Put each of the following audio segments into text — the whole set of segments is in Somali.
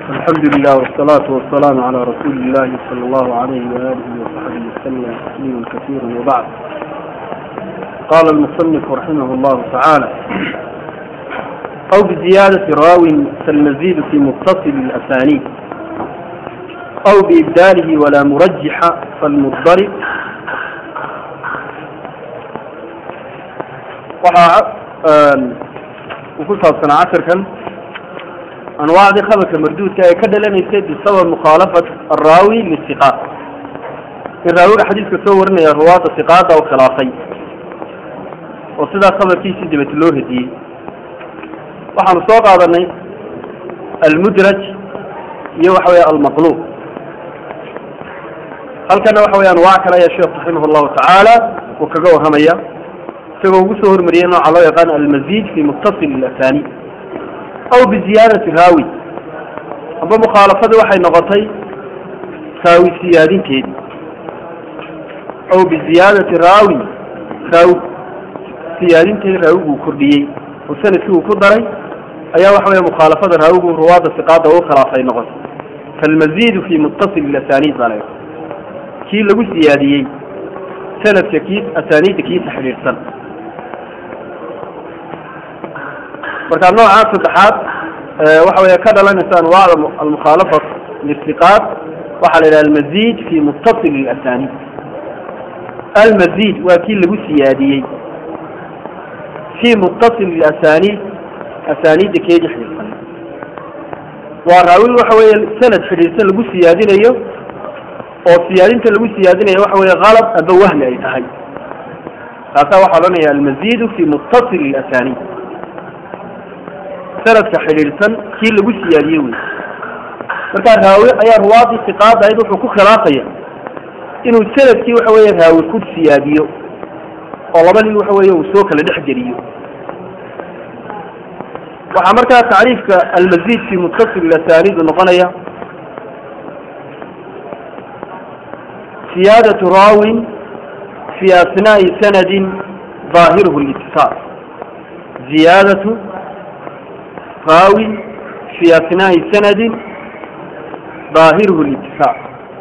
الحمد لله والصلاة والسلام على رسول الله صلى الله عليه وآله وصحبه وسلم تسليما كثيرا وبعد قال المصنف رحمه الله تعالى أو بزيادة راو فالمزيد في متصل الأسانيد أو بإبداله ولا مرجح فالمضطرب waxaa uu ku saabsanaa casharkan anwaacdii khabarka marduudka ee ka dhalanaysay bisabab mukhaalafat araawi lisiqaat in raawiga xadiiska soo warinaya ruwaada siqaada u khilaafay oo sidaa khabarkiisii dibati loo hediyey waxaanu soo qaadanay almudraj iyo waxa weya almaqluub halkana waxa weya anwaac kale ayaa sheekh raximah llahu tacaala uu kaga warramaya isagoo ugu soo hormariyey nooca loo yaqaan almazid fi muttasil asani aw biziyaadati raawi amba mukhaalafadii waxay noqotay raawi siyaadinteedii aw biziyaadati raawi raawi siyaadinteedi raawiguu kordhiyey oo sanadkii uu ku daray ayaa waxa weya mukhaalafada raawigu ruwaada siqaada u khilaafay noqotay falmazidu fi muttasil asaniid baa la kii lagu siyaadiyey sanadka kiis asaniidda kiisa xidhiidhsan marka nooca saddexaad waxa weya ka dhalanaysa anwaacda almukhaalafa lisiqaat waxaa la yidhaha almazid fi muttasil asanid almazid waa kii lagu siyaadiyey fi muttasil asanid asaniidda keedi xidhiidhsan waa raawi waxa weeye sanad xidhiidhsan lagu siyaadinayo oo siyaadinta lagu siyaadinayo waxa weeye kalab aba wahmi ay tahay taasaa waxaa odhanaya almazidu fi muttasil asanid sanadka xidhiidhsan kii lagu siyaadiyey wey markaa raawi ayaa ruwaadii siqaada ayd wuxuu ku khilaafaya inuu sanadkii waxa weeye raawi ku siyaadiyo oo laba nin waxa weeye uu soo kala dhex geliyo waxaa markaa tacriifka almazid fi muttasil asanid noqonaya siyaadatu raawin fi asnaa'i sanadin ظaahiruhu اlitisaal ziyaadatu raawi fi asnaa'i sanadin ظaahiruhu اlitisaal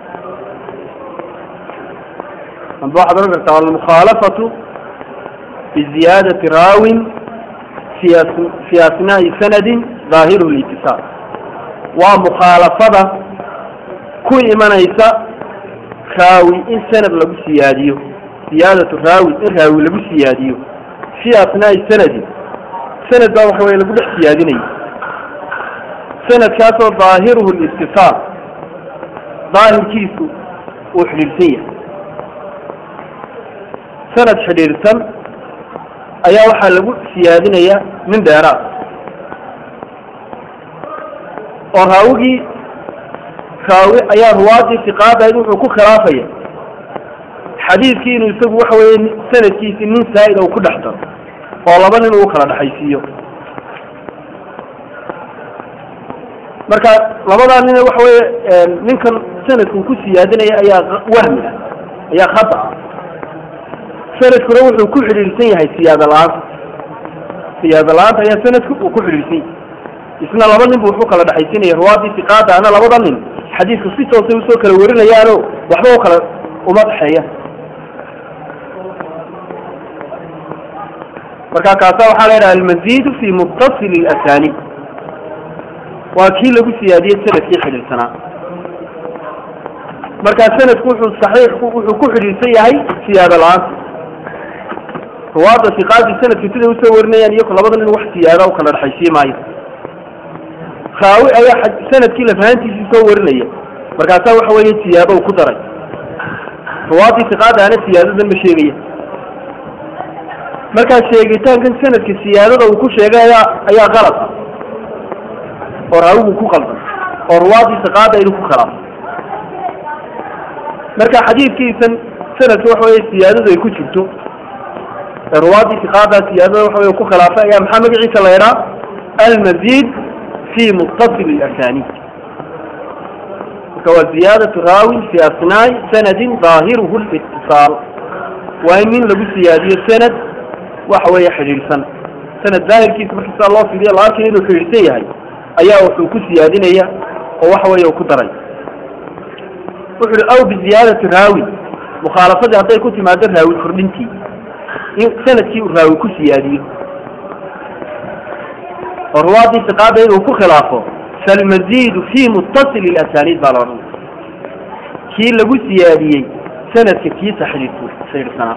amba waxaad ohan kartaa almukhaalafatu biziyaadati raawin fi asnaa'i sanadin ظaahiruhu اlitisaal waa mukhaalafada ku imanaysa raawi in sanad lagu siyaadiyo siyaadatu raawi in raawi lagu siyaadiyo fi asnaa'i sanadi sanad baa waxa weye lagu dhex siyaadinayo sanadkaasoo daahiruhu litisaal daahirkiisu uu xidhiidhsan yahay sanad xidhiidhsan ayaa waxaa lagu siyaadinaya nin dheeraad oo raawigii raawi ayaa ruwaadii siqaadayd wuxuu ku khilaafaya xadiidkii inuu isagu waxa weye sanadkiisi nin saa'id u ku dhex daro oo laba nin uu kala dhexaysiiyo marka labadaa nin waxa weye ninkan sanadkuu ku siyaadinaya ayaa wahmi ah ayaa khata ah sanadkuna wuxuu ku xidhiidhsan yahay siyaada la-aanta siyaada la-aanta ayaa sanadku uu ku xidhiidhsan yahay isna laba nin bu wuxuu kala dhexaysinaya ruwaadii siqaada ana labada nin xadiidku si toosay usoo kala warinayaano waxba u kala uma dhexeeya marka kaasa waxaa la yidhaha almazidu fi muttasil asanid waa kii lagu siyaadiyey sanadkii xidhiidhsanaa marka sanadku wuxuu saxiix wuxuu ku xidhiidhsan yahay siyaado la-aanta ruwaada siqaadii sanadka siday usoo warinayaan iyo labada nin wax siyaada u kala dhexaysiin maayo raawi ayaa sanadkii lafahantiisii soo warinaya markaasaa waxa weeye siyaado u ku daray ruwaadii siqaada ana siyaadadan ma sheegaya markaa sheegitaankan sanadka siyaadada uu ku sheegay ayaa ayaa qalad oo raawigu ku qaldan oo ruwaadii siqaada inuu ku khilaafo marka xadiidkiisan sanadka waxa weye siyaadadu ay ku jirto ee ruwaadii siqaada siyaadada waxa weye ku khilaafay ayaa maxaa magaciisa la yidhaa almazid في متصل الأسانيد هو زيادة راوي في أثناء سند ظاهره الاتصال وإن من لبو سيادية سند وحوية حرير سنة سند ظاهر كيس مركز الله في الله لكن إنه حريرسي هاي أيها وحو كسيادين أيها oo waxa weeye uu ku daray wuxu uhi aw biziyaadati raawi mukhaalafadii hadday ku timaado raawi kordhintii in sanadkii uu raawi ku siyaadiyo oo ruwaadii siqaada inuu ku khilaafo falmaziidu fi muttasil ilasaniid baa la odhanaya kii lagu siyaadiyey sanadka kiisa xidhiidku xidhiidhsanaa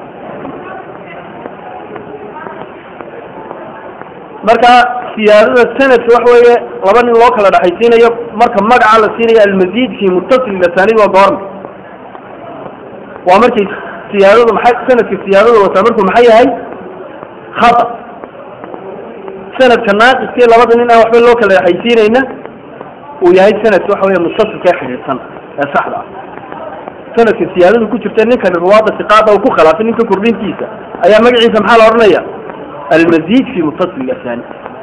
marka siyaadada sanadka waxa weeye laba nin loo kala dhexaysiinayo marka magaca la siinayo almaziid fi muttasil ilasaniid waa goorma waa markay siyaadadu maxay sanadka siyaadada wataa markuu maxay yahay khata sanadka naaqiskii labada nin aan waxba loo kala dhexaysiinayna uu yahay sanadka waxa weeye muttasilka ee xidhiidhsan ee saxda ah sanadka siyaadadu ku jirta ninkani ruwaada siqaada uu ku khilaafay ninka kordhintiisa ayaa magaciisa maxaa la odhanaya almaziid fi muttasil asani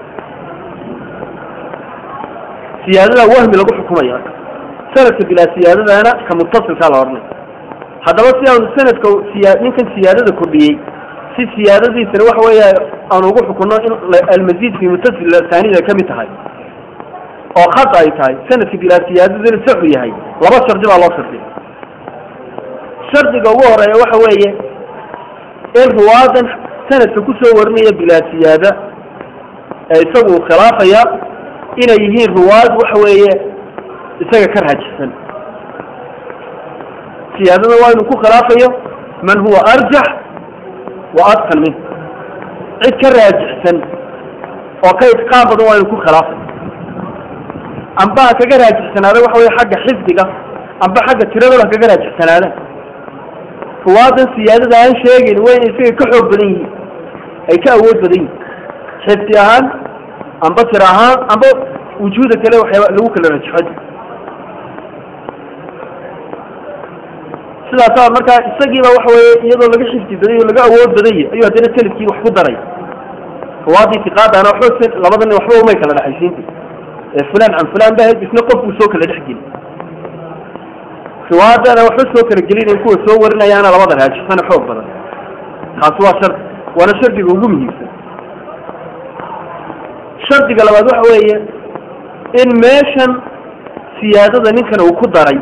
siyaadada wahmi lagu xukumaya sanadka bilaa siyaadadana ka muttasilkaa la odhanaya haddaba si aanu sanadka siya ninkan siyaadada kordhiyey si siyaadadiisana waxa weeya aan ugu xukunno in almaziid fi muttasil asanid ay kamid tahay oo khata ay tahay sanadka bilaa siyaadadana saxu yahay laba shardi baa loo shardiya shardiga ugu horeeya waxa weeye in ruwaadan sanadka kusoo warinaya bilaa siyaada ee isagu uu khilaafaya inay yihiin ruwaad waxa weeye isaga ka raajixsan siyaadada waa inuu ku khilaafayo man huwa arjax wa adkan min cid ka raajixsan oo ka itqaan badan waa inuu ku khilaafayo amba ha kaga raajixsanaada waxa weye xagga xifdiga amba xagga tiradooda ha kaga raajixsanaada ruwaadan siyaadada aan sheegayn waa inay isaga ka xoog badan yihiin ay ka awood badan yihin xifdi ahaan amba tir ahaan amba wujuuda kale waxyaaba lagu kala rajaxo sidaasaa markaa isagiiba waxa weye iyadoo laga xifdi baday o laga awood badanya ayuu haddana sanadkii wax ku daray ruwaadii siqaadana waxba labada nin waxba umay kala dhexaysiinta ee fulan can fulan ba isna qof buu soo kala dhex geli riwaadana waxba soo kala gelinayn kuwa soo warinayaana labada raajixsana xoog badan taasi waa shardi waana shardiga ugu muhiimsan shardiga labaad waxa weeye in meeshan siyaadada ninkan uu ku daray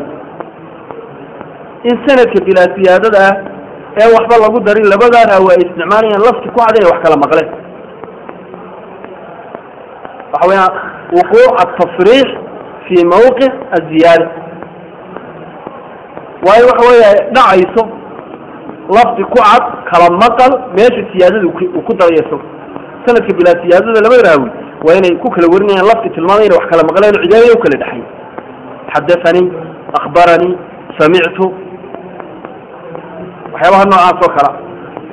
in sanadka bilaa siyaadada ah ee waxba lagu darin labadaa raawi ay isticmaalayaan lafti ku cad inay wax kala maqleen waxa weeyaan wuquuc atafriix fi mawqic aziyaada waayo waxa weya dhacayso lafdi ku cad kala maqal meesha siyaadada uu ku darayo isago sanadka bilaa siyaadada laba raawi waa inay ku kala warinayaan lafdi tilmaamay inay wax kala maqleen o cidaadada u kala dhexay xadathanii akhbaranii samictu waxyaabaha noocaas oo kala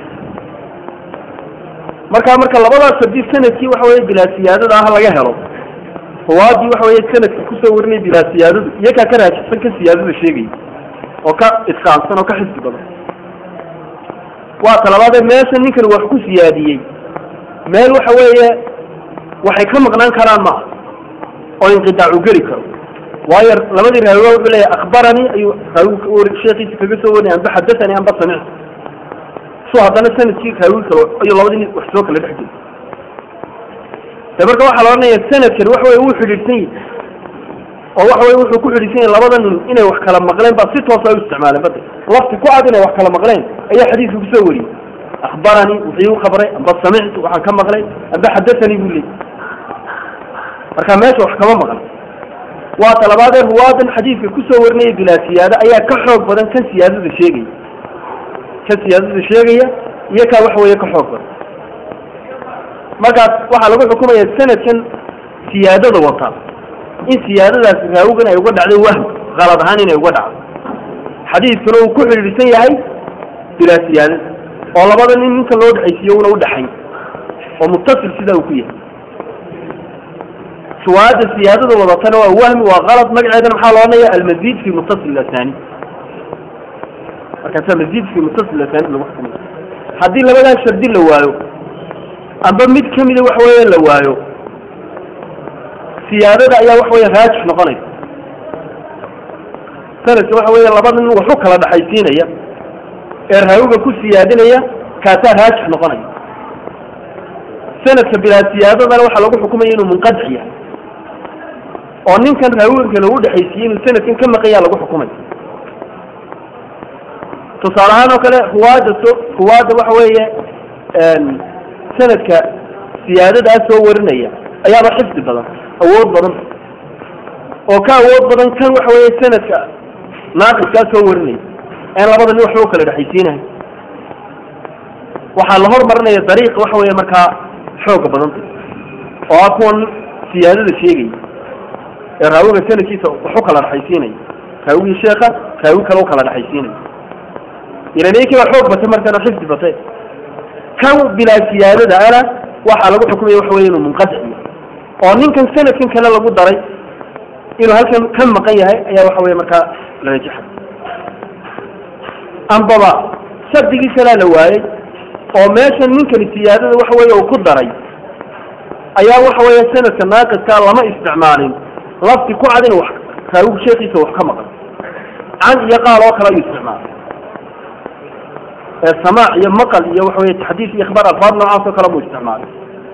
marka marka labadaas hadii sanadkii waxa weye bilaa siyaadada ah laga helo ruwaadii waxa weye sanadka kusoo warinaya bilaa siyaadadu iyakaa ka raajixsan ka siyaadada sheegaya oo ka itqaansan oo ka xifdi badan waa talabaadee meesha ninkan wax ku siyaadiyey meel waxa weeye waxay ka maqnaan karaan maaha oo inqidaacu geli karo waayo labadii raawiga wuxuu leeyahy akhbaranii ayuu raawi sheekiisa kaga soo warinaya amba xadathanii amba samictu so haddana sanadkii raawi kalo ayuu labadii nin wax soo kala dhex geli de marka waxaa la odhanaya sanadkan waxa weye wuu xidhiidhsan yahi oo waxa weye wuxuu ku xidhiidsan yahay labada nin inay wax kala maqleen baa si toosa u isticmaaleen bada lafti ku cad inay wax kala maqleen ayaa xadiiska kusoo wariyey akhbaranii wuxuu igu khabray amba samictu waxaan ka maqlay amba xadathanii buu leeyay marka meesha wax kama maqan waa talabaadee ruwaadan xadiidka kusoo warinaya bilaa siyaada ayaa ka xoog badan kan siyaadada sheegaya kan siyaadada sheegaya iyo kaa waxa weeye ka xoog badan markaas waxaa lagu xukumaya sanadkan siyaadada wata in siyaadadaas raawigan ay uga dhacday wahm kalad ahaan inay uga dhacdo xadiidkuna uu ku xidhiidhsan yahay bilaa siyaadada oo labada nin ninka loo dhexaysiiyo una udhaxayn oo muttasil sidaa uu ku yahay suwaada siyaadada wadatana waa wahmi waa kalad magaceedana maxaa loo odhanaya almazid fi muttasil asani markaasaa mazid fi muttasil asani lagu xukumay haddii labadaa shardi la waayo amba mid kamida waxa weeye la waayo siyaadada ayaa waxa weeye raajix noqonaysa sanadka waxa weeye labada nin waxu kala dhaxaysiinaya ee raawiga ku siyaadinaya kaasaa raajix noqonaya sanadka bilaa siyaadadana waxaa lagu xukumaya inuu munqadix yahay oo ninkan raawigan kale u dhexaysiiyey inuu sanadkan ka maqanyaa lagu xukumay tusaale ahaan oo kale ruwaadda so ruwaadda waxa weeye sanadka siyaadadaa soo warinaya ayaaba xifdi badan awood badan oo ka awood badan kan waxa weeye sanadka naaqiskaa soo warinaya aan labada nin waxba u kala dhexaysiinahay waxaa la hormarinaya dariiq waxa weeye markaa xooga badanta oo ah kuwan siyaadada sheegaya ee raawiga sanadkiisa wax u kala dhexaysiinaya raawigii sheeka raawi kale u kala dhexaysiinaya ilanekii baa xoog batay markana xifdi batay kan bilaa siyaadada ana waxaa lagu xukumaya waxa weye inuu munqadic yahay oo ninkan sanadkan kale lagu daray inuu halkan ka maqan yahay ayaa waxa weye markaa la rajaxay ambaba shardigii kalaa la waayey oo meeshan ninkani siyaadada waxa weye uu ku daray ayaa waxa weeye sanadka naaqiskaa lama isticmaalin lafti ku cad in wax raawigu sheekiisa wax ka maqan can iyo qaal oo kale ayuu isticmaalay samaac iyo maqal iyo waxa weye taxdiis iyo ikhbaar alfaad noocaas oo kale buu isticmaalay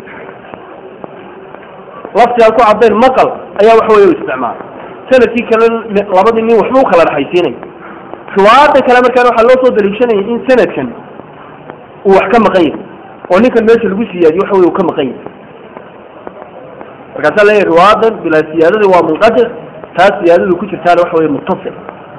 laftigaan ku cadayn maqal ayaa waxa weye u isticmaalay sanadkii kale labadii nin waxba u kala dhexaysiinay riwaayada kale markaan waxaa loo soo daliishanaya in sanadkan uu wax ka maqan yahay oo ninkan meesha lagu siyaadiyo waxa weye uu ka maqan yahay markaasaa leeyahy riwaayadan bilaa siyaadada waa munqadic taas siyaadadu ku jirtaana waxa weye muttasil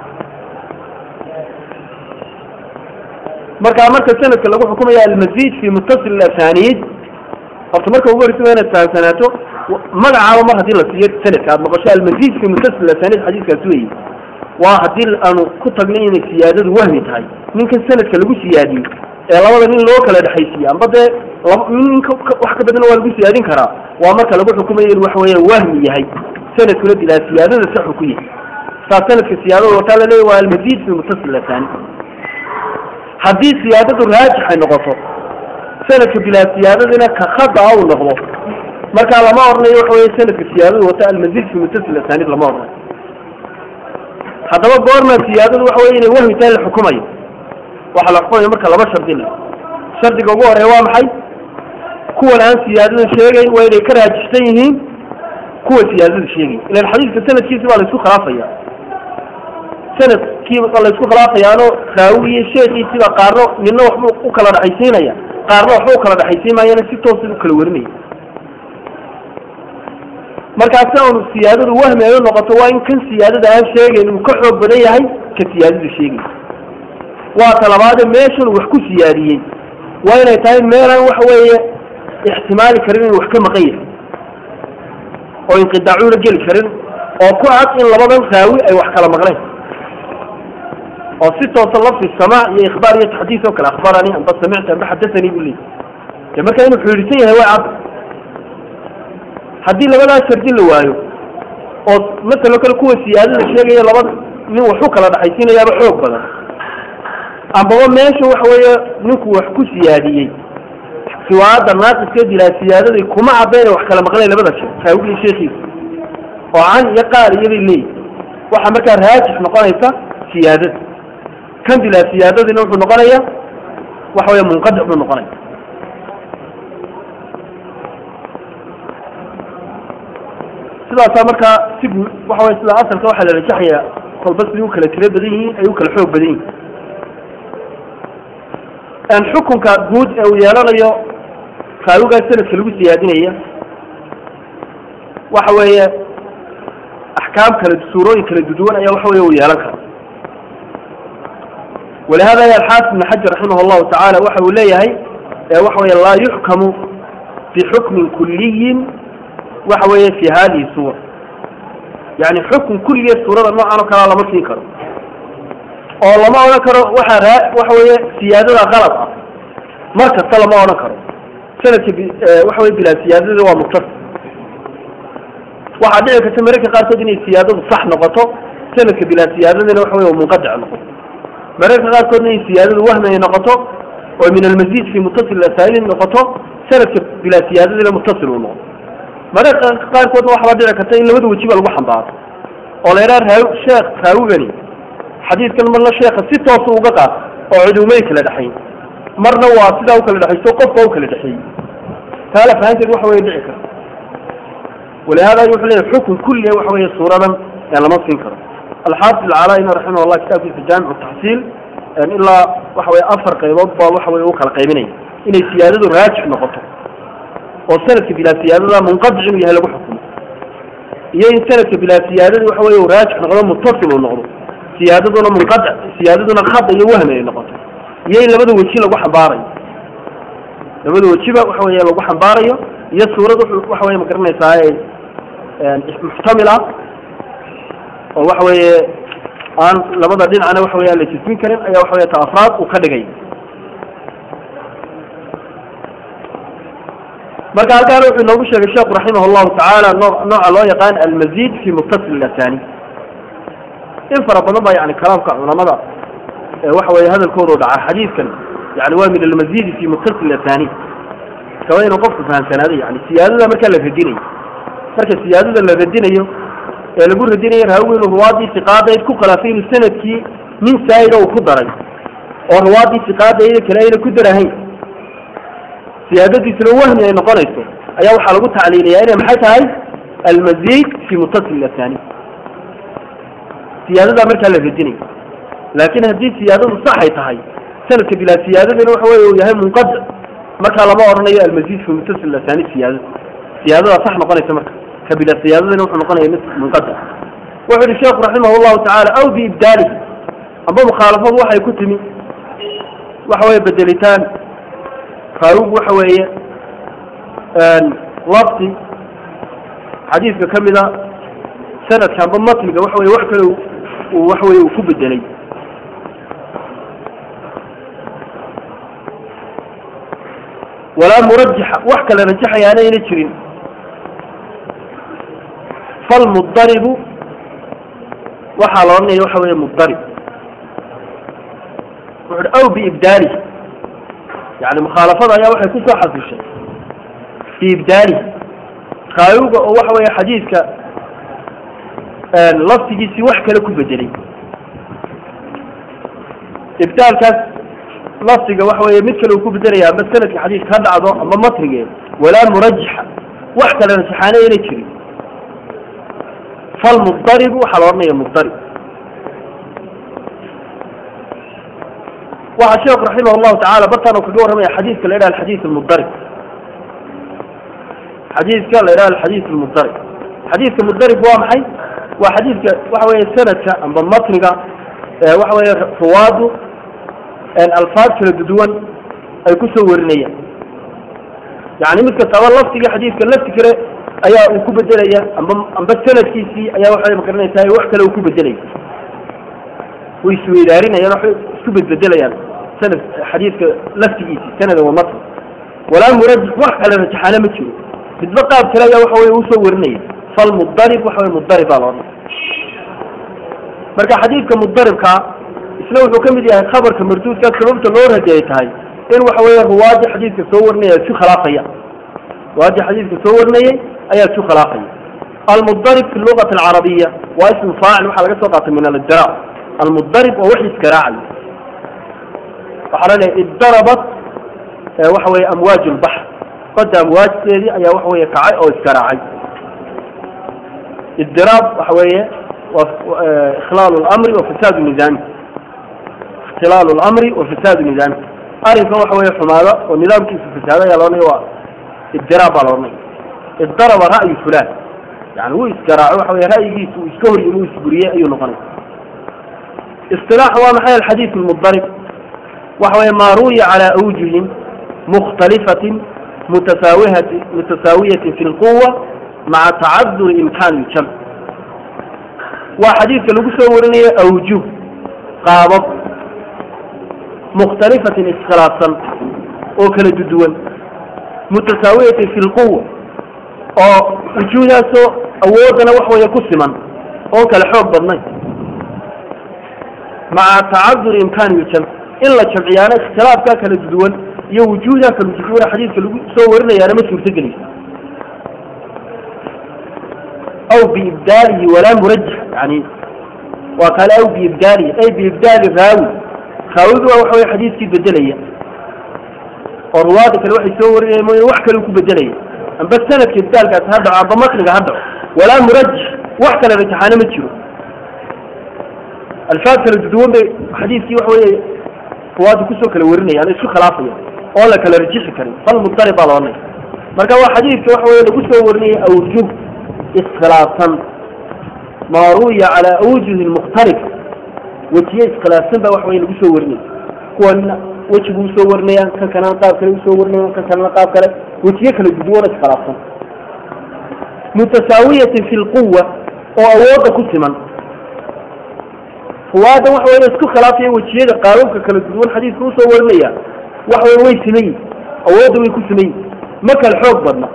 markaa marka sanadka lagu xukumaya almazid fi muttasil asanid horta marka ugu horeysa waa inaad fahamsanaato magacaaba mar haddii la siiyo sanadka aad maqasho almazid fi muttasil asanid xadiiskaas weyi waa haddii aanu ku tagnay inay siyaadadu wahmi tahay ninkan sanadka lagu siyaadiyey ee labada nin loo kala dhexaysiiye amba dee ninka wax ka badan waa lagu siyaadin karaa waa marka lagu xukumayo in waxa weya wahmi yahay sanadkuna bilaa siyaadada saxu ku yahay saas sanadka siyaadada wataa la leeya waa almazid fi muttasil asanid haddii siyaadadu raajix ay noqoto sanadka bilaa siyaadadina ka khada uu noqdo markaa lama odhanayo waxa weye sanadka siyaadadu wata almazid fi muttasil asanid lama odhanayo haddaba goorma siyaadadu waxa weye inay wahmi tahay la xukumayo waxaa la xukumaya marka laba shardi le shardiga ugu horeeya waa maxay kuwan aan siyaadada sheegayn waa inay ka raajixsan yihiin kuwa siyaadada sheegay ilan xadiiska sanadkiisi baa la isku khilaafaya sanadkii la isku khilaafayaano raawiye sheekiisiba qaarno nina waxba u kala dhexaysiinaya qaarna waxba u kala dhexaysiimayana si toosa u kala warinaya markaa si aanu siyaadadu wahmi ay u noqoto waa in kan siyaadada aan sheegayn uu ka xoog badan yahay ka siyaadada sheegay waa talabaade meeshan wax ku siyaadiyey waa inay tahay meelaan waxa weeye ixtimaali karin inuu wax ka maqan yahay oo inqidaacuuna geli karin oo ku cad in labadan raawi ay wax kala maqleen oo si toosa lafdi samaac iyo ikhbaar iyo taxdiis oo kale akhbarani amba samicta amba xadasanii buu leeyay de markaa inuu xidhiidsan yahay way cad haddii labadaas shardi la waayo oo masalo kale kuwa siyaadada sheegaya labada nin wax u kala dhexaysiinayaaba xoog badan ambaba meesha waxa weeye ninku wax ku siyaadiyey riwaayadda naaqiskeed ilaa siyaadaday kuma caddayn wax kala maqleen labada sheekh raawigii sheekiisa oo can iyo qaal iyabay leeyihi waxaa markaa raajix noqonaysa siyaadada kan bilaa siyaadadina wuxuu noqonaya waxa weya munqadic buu noqonaya sidaasaa markaa si guud waxa wey sida asalka waxaa la rajaxaya kolba siday u kala tiro badan yihiin ay u kala xoog badan yihiin xukunka guud ee uu yeelanayo raawigaas sanadka lagu siyaadinaya waxa weeye axkaam kala suurooyin kala duduwan ayaa waxa weye uu yeelan kara walihada ya alxaafid ibn xajar raximah allahu tacaala waxa uu leeyahay waxa weye laa yuxkamu bixukmin kuliyin waxa weeye fi hadihi suura yani xukun kulligeed suurada noocan oo kalea lama siin karo oo lama odhan karo waxa raa waxa weeye siyaadada qalab ah mar kasta lama odhan karo sanadka waxa weye bilaa siyaadada waa muktas waxaa dhici karta mararka qaarkood inay siyaadadu sax noqoto sanadka bilaa siyaadadana waxa weye munqadic noqoto mararka qaarkoodna inay siyaadadu wahmi ay noqoto oo min almazid fi muttasil asaaliin noqoto sanadka bilaa siyaadadana muttasil uu noqdo mararka qaarkoodna waxbaa dhici karta in labada wejiba lagu xambaaro oo la yidhaha raaw sheekh raawigani xadiidkan marna sheeka si toosa uga qaat oo cudumay kala dhexayn marna waa sidaa u kala dhexayso qofka u kala dhexeeyey taala fahanteed waxa weye dhici karta ولهذا يقول لي حكم كل وحوي صورة يعني لما تنكر الحافظ العلائي رحمه الله كتاب في جامع التحصيل يعني إلا وحوي أفر قيبات وحوي وكال قيبيني إن السيادة راجح نقطه وسنة بلا سيادة منقطع بها له حكم يين سنة بلا سيادة وحوي راجح نقطه متصل ونقطه سيادتنا منقطع سيادتنا خط يوهم نقطه يين لبدا وجه لو حباري لبدا وجه وحوي لو حباري iyo suurad waxa weeye ma garanaysaa muxtamila oo waxa weeye aan labada dhinacna waxa weeye aan la jismin karin ayaa waxa weeye ta afraad uu ka dhigay marka halkaana wuxuu inoogu sheegay sheekhu raximah llahu tacaala noo nooca loo yaqaan almazid fi muttasil athani in fara badan baa yani kalaamka culamada waxa weeye hadalkoodu dhaca xadiidkan yani waa min almazidi fi muttasil athani kaba inuu qofku fahamsanaado yani siyaadada markaa la radinayo marka siyaadada la radinayo ee lagu radinayo raawigu inuu ruwaadii siqaadayd ku khilaafay inuu sanadkii nin saa'ida uu ku daray oo ruwaadii siqaadayda kale ayna ku darahayn siyaadadiisuna wahmi ay noqonayso ayaa waxaa lagu tacliiliyaa inay maxay tahay almazid fi muttasil athani siyaadadaa markaa la radinayo laakin haddii siyaadadu saxay tahay sanadka bilaa siyaadadina waxa weye uu yahay munqadic markaa lama odhanayo almazid fi muttasil athani siyaadada siyaadada sax noqonaysa marka kabila siyaadadina wuxuu noqonaya mid munqadic wuxuu yihi sheekhu raximah llahu tacaala aw biibdaalihi amba mukhaalafadu waxay ku timi waxa weeye bedelitaan raawigu waxa weeye lafti xadiidka ka mida sanadka amba matniga waxa weye wax kale uu waxa weye uu ku bedelay walaa murajixa wax kale rajaxayaana ayna jirin falmudaribu waxaa la odhanaya waxa weeye mudarib wuxu aw biibdaalihi yani mukhaalafada ayaa waxay kusoo xasishay biibdaalihi raawiga oo waxa weeye xadiidka laftigiisii wax kale ku bedelay ibdaalkaas lafdiga waxa weeye mid kale uu ku bedelaya ama sanadka xadiidka ha dhacdo ama matnige walaa murajixa wax kale rajaxaana ayna jirin falmudaribu waxaa la odhanaya mudarib waxaa sheekhu raximah llahu tacala bartaan uu kaga warramaya xadiidka la yidhaha alxadiid almudarib xadiidka la yidhaha alxadiid almudarib xadiidka mudarib waa maxay waa xadiidka waxa weeye sanadka amba matniga waxa weeye ruwaadu alfaad kala duduwan ay kusoo warinayaan yani mid kastaba laftiga xadiidka lafti kale ayaa uu ku bedelaya amba amba sanadkiisii ayaa waxay magaranaysaa wax kale uu ku bedelaya way isweydaarinayaan waxay isku bedbedelayaan sanad xadiidka laftigiisii sanada wa matn walaa murajix wax kale rajaxaana ma jiro midba qaab kale ayaa waxa weye usoo warinaya falmudarib waxa weye mudarib baa loodhan marka xadiidka mudaribkaa isna wuxuu ka mid yahay khabarka marduudka sababta loo rajeeyay tahay in waxa weeye ruwaadii xadiidka soo warinaya isu khilaafaya ruwaadii xadiidka soo warinayay ayaa isu khilaafaya almudarib fi lugati alcarabiya waa ismu faacil waxaa laga soo qaatay min alidiraab almudarib waa wax iskaraacay waxaa la leeyahay iddarabat waxa weeye amwaaj lbaxr badda amwaajteedii ayaa waxa weeye kacay oo iskaraacay idiraab waxa weeye waa ikhlaalu lamri wa fasaadu nidaami ikhtilaalu lamri wa fasaadu nidaami arrinkan waxa weeye xumaada oo nidaamkiisu fasaado ayaa laodhanaya waa idiraab baa laodhanaya iddaraba ra'yu fulaan yani wuu isgaraaco waxa weye ra'yigiisu uu iska hor yimi uu isburiyey ayuu noqonaya اصطلاح ومحل الحديث المضطرب وهو ما روي على أوجه مختلفة متساوية متساوية في القوة مع تعذر إمكان الجمع وحديث لو سورني أوجه قابض مختلفة إسخلاصا وكل جدول متساوية في القوة أو وجوهها سو أودنا وحوى يكسما أو كالحب بالنيل مع تعذر إمكان الجمع إلا جمعيان اختلاف كاك الجدول يو وجودا كالوجود حديث كالوجود صورنا يا رمس مرتقلي أو بإبداله ولا مرجح يعني وقال أو بإبداله أي بإبدال الراوي خاوذ وحوي حديث كي بدلية والرواد كالوحي صورنا يمون وحكا لكو بدلية amba sanadka ibdaalkaasi ha dhaco amba matniga ha dhaco walaa murajix wax kale rajaxaano ma jiro alfaad kala duduwan bay xadiidkii waxa weeye ruwaadda kusoo kala warinayaan isku khilaafaya oo la kala rajixi karin fal mudarib baa laodhanaya marka waa xadiidka waxa weye lagu soo warinaya awjuh iskhilaafsan maa ruwiya calaa awjuhin mukhtalifa wejiye iskhilaafsan baa waxa weye lagu soo warinaya kuwana wejigu usoo warinayaan kan kalena qaab kale usoo warinayaan kan kalena qaab kale wejiye kala duduwan iskhilaafsan mutasaawiyatin fi lquwa oo awoodda ku siman ruwaadan waxa weye isku khilaafaya wejiyada qaababka kala duduwan xadiidka usoo warinaya waxa weye way simayin awoodda way ku simayin ma kala xoog badna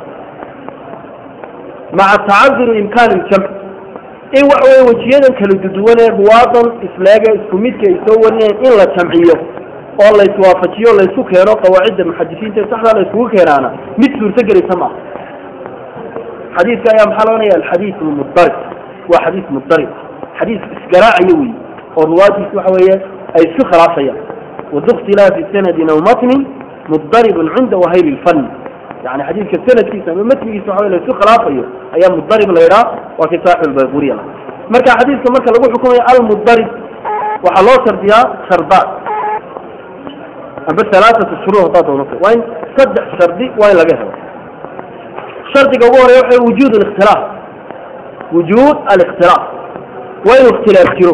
maca tacaduru imkaan iljamc in waxa weye wejiyadan kala duduwan ee ruwaadan isleega isku midka ay soo warinayaan in la jamciyo oo la iswaafajiyo la isku keeno qawaacidda muxadisiinta ee saxda la iskugu keenaana mid suurtagelaysa maaha xadiidka ayaa maxaa loonaya alxadiid mudarib waa xadiid mudarib xadiis isgaraacaya wey oo ruwaadiis waxa weeye ay isku khilaafayaan wadu ikhtilaafi sanadin aw matnin mudaribun cinda wahayli lfanni yani xadiidka sanadkiisa ama matnigiisa waxa wey la isku khilaafayo ayaa mudarib la yidhaha waa kii saaxib albaquriya la marka xadiidka marka lagu xukumayo almudarib waxaa loo shardiyaa shardaad amba alaaatu shuruud haddaad doonata waa in saddex shardi waa in laga helo shardiga ugu horeya waxa wujuud alikhtilaaf wujuud alikhtilaaf waa inuu ikhtilaaf jiro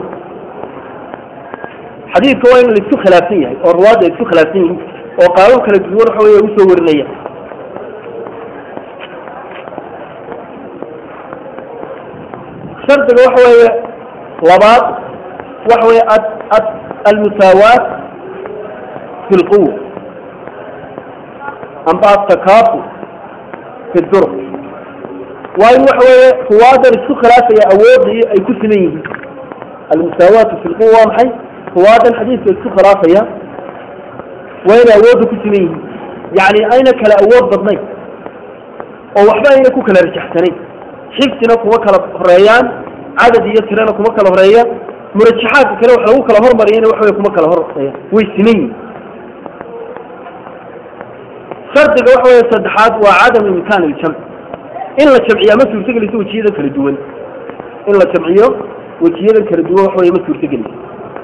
xadiidka waa in la isku khilaafsan yahay oo ruwaadda ay isku khilaafsan yihiin oo qaabab kala duwan waxa wey usoo warinaya shardiga waxa weeye labaad waxa weye almusaawaat fi lquwa amba attakaafu fi duruq waa in waxa weeye ruwaadan isku khilaafaya awoodii ay ku siman yihiin almusaawaatu fi lquwa waa maxay ruwaadan xadiidka isku khilaafaya waa inay awoodda ku siman yihiin yani ayna kala awood badnayn oo waxba ayna ku kala rajaxsanayn xifsina kuma kala horeeyaan cadad iyo tirana kuma kala horeeya murajaxaadka kale wax lagu kala hormariyana waxa wey kuma kala horeeya way siman yihin shardiga waxa wey saddexaad waa cadamu imkaan iljamc in la jamciyaa ma suurtagelayso wejiyadan kala duwan in la jamciyo wejiyadan kala duwan waxa wey ma suurtagelayso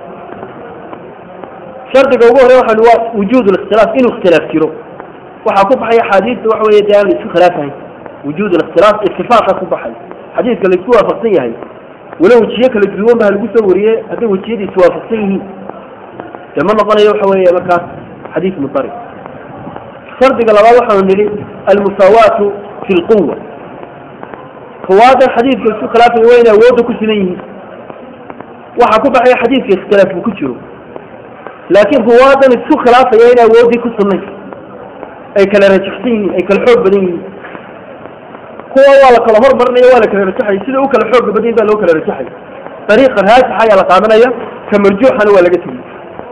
shardiga ugu horey waxa waa wujuud likhtilaaf inuu ikhtilaaf jiro waxaa ku baxay axaadiista waxa wey dee aan la isku khilaafahayn wujuud alikhtilaaf itifaaqa ku baxay xadiidka la isku waafaqsan yahay walo wejiye kala duwan ba lagu soo wariyey hadday wejiyadii iswaafaqsan yihiin dee ma noqonayo waxa weeye markaas xadiis mudarib shardiga labaad waxaanu nidhi almusaawaatu fi lquwa ruwaadan xadiidka isku khilaafaya waa inay awoodda ku siman yihiin waxaa ku baxaya xadiidka ikhtilaaf buu ku jiro laakiin ruwaadan isku khilaafaya inay awooddii ku sugnayn ay kala rajaxsan yihiin ay kala xoog badan yihiin kuwa waa la kala hormarinaya waa la kala rajaxay sida u kala xooga badan baa loo kala rajaxay dariiqa raajixa ayaa la qaadanaya ka marjuuxana waa laga tegey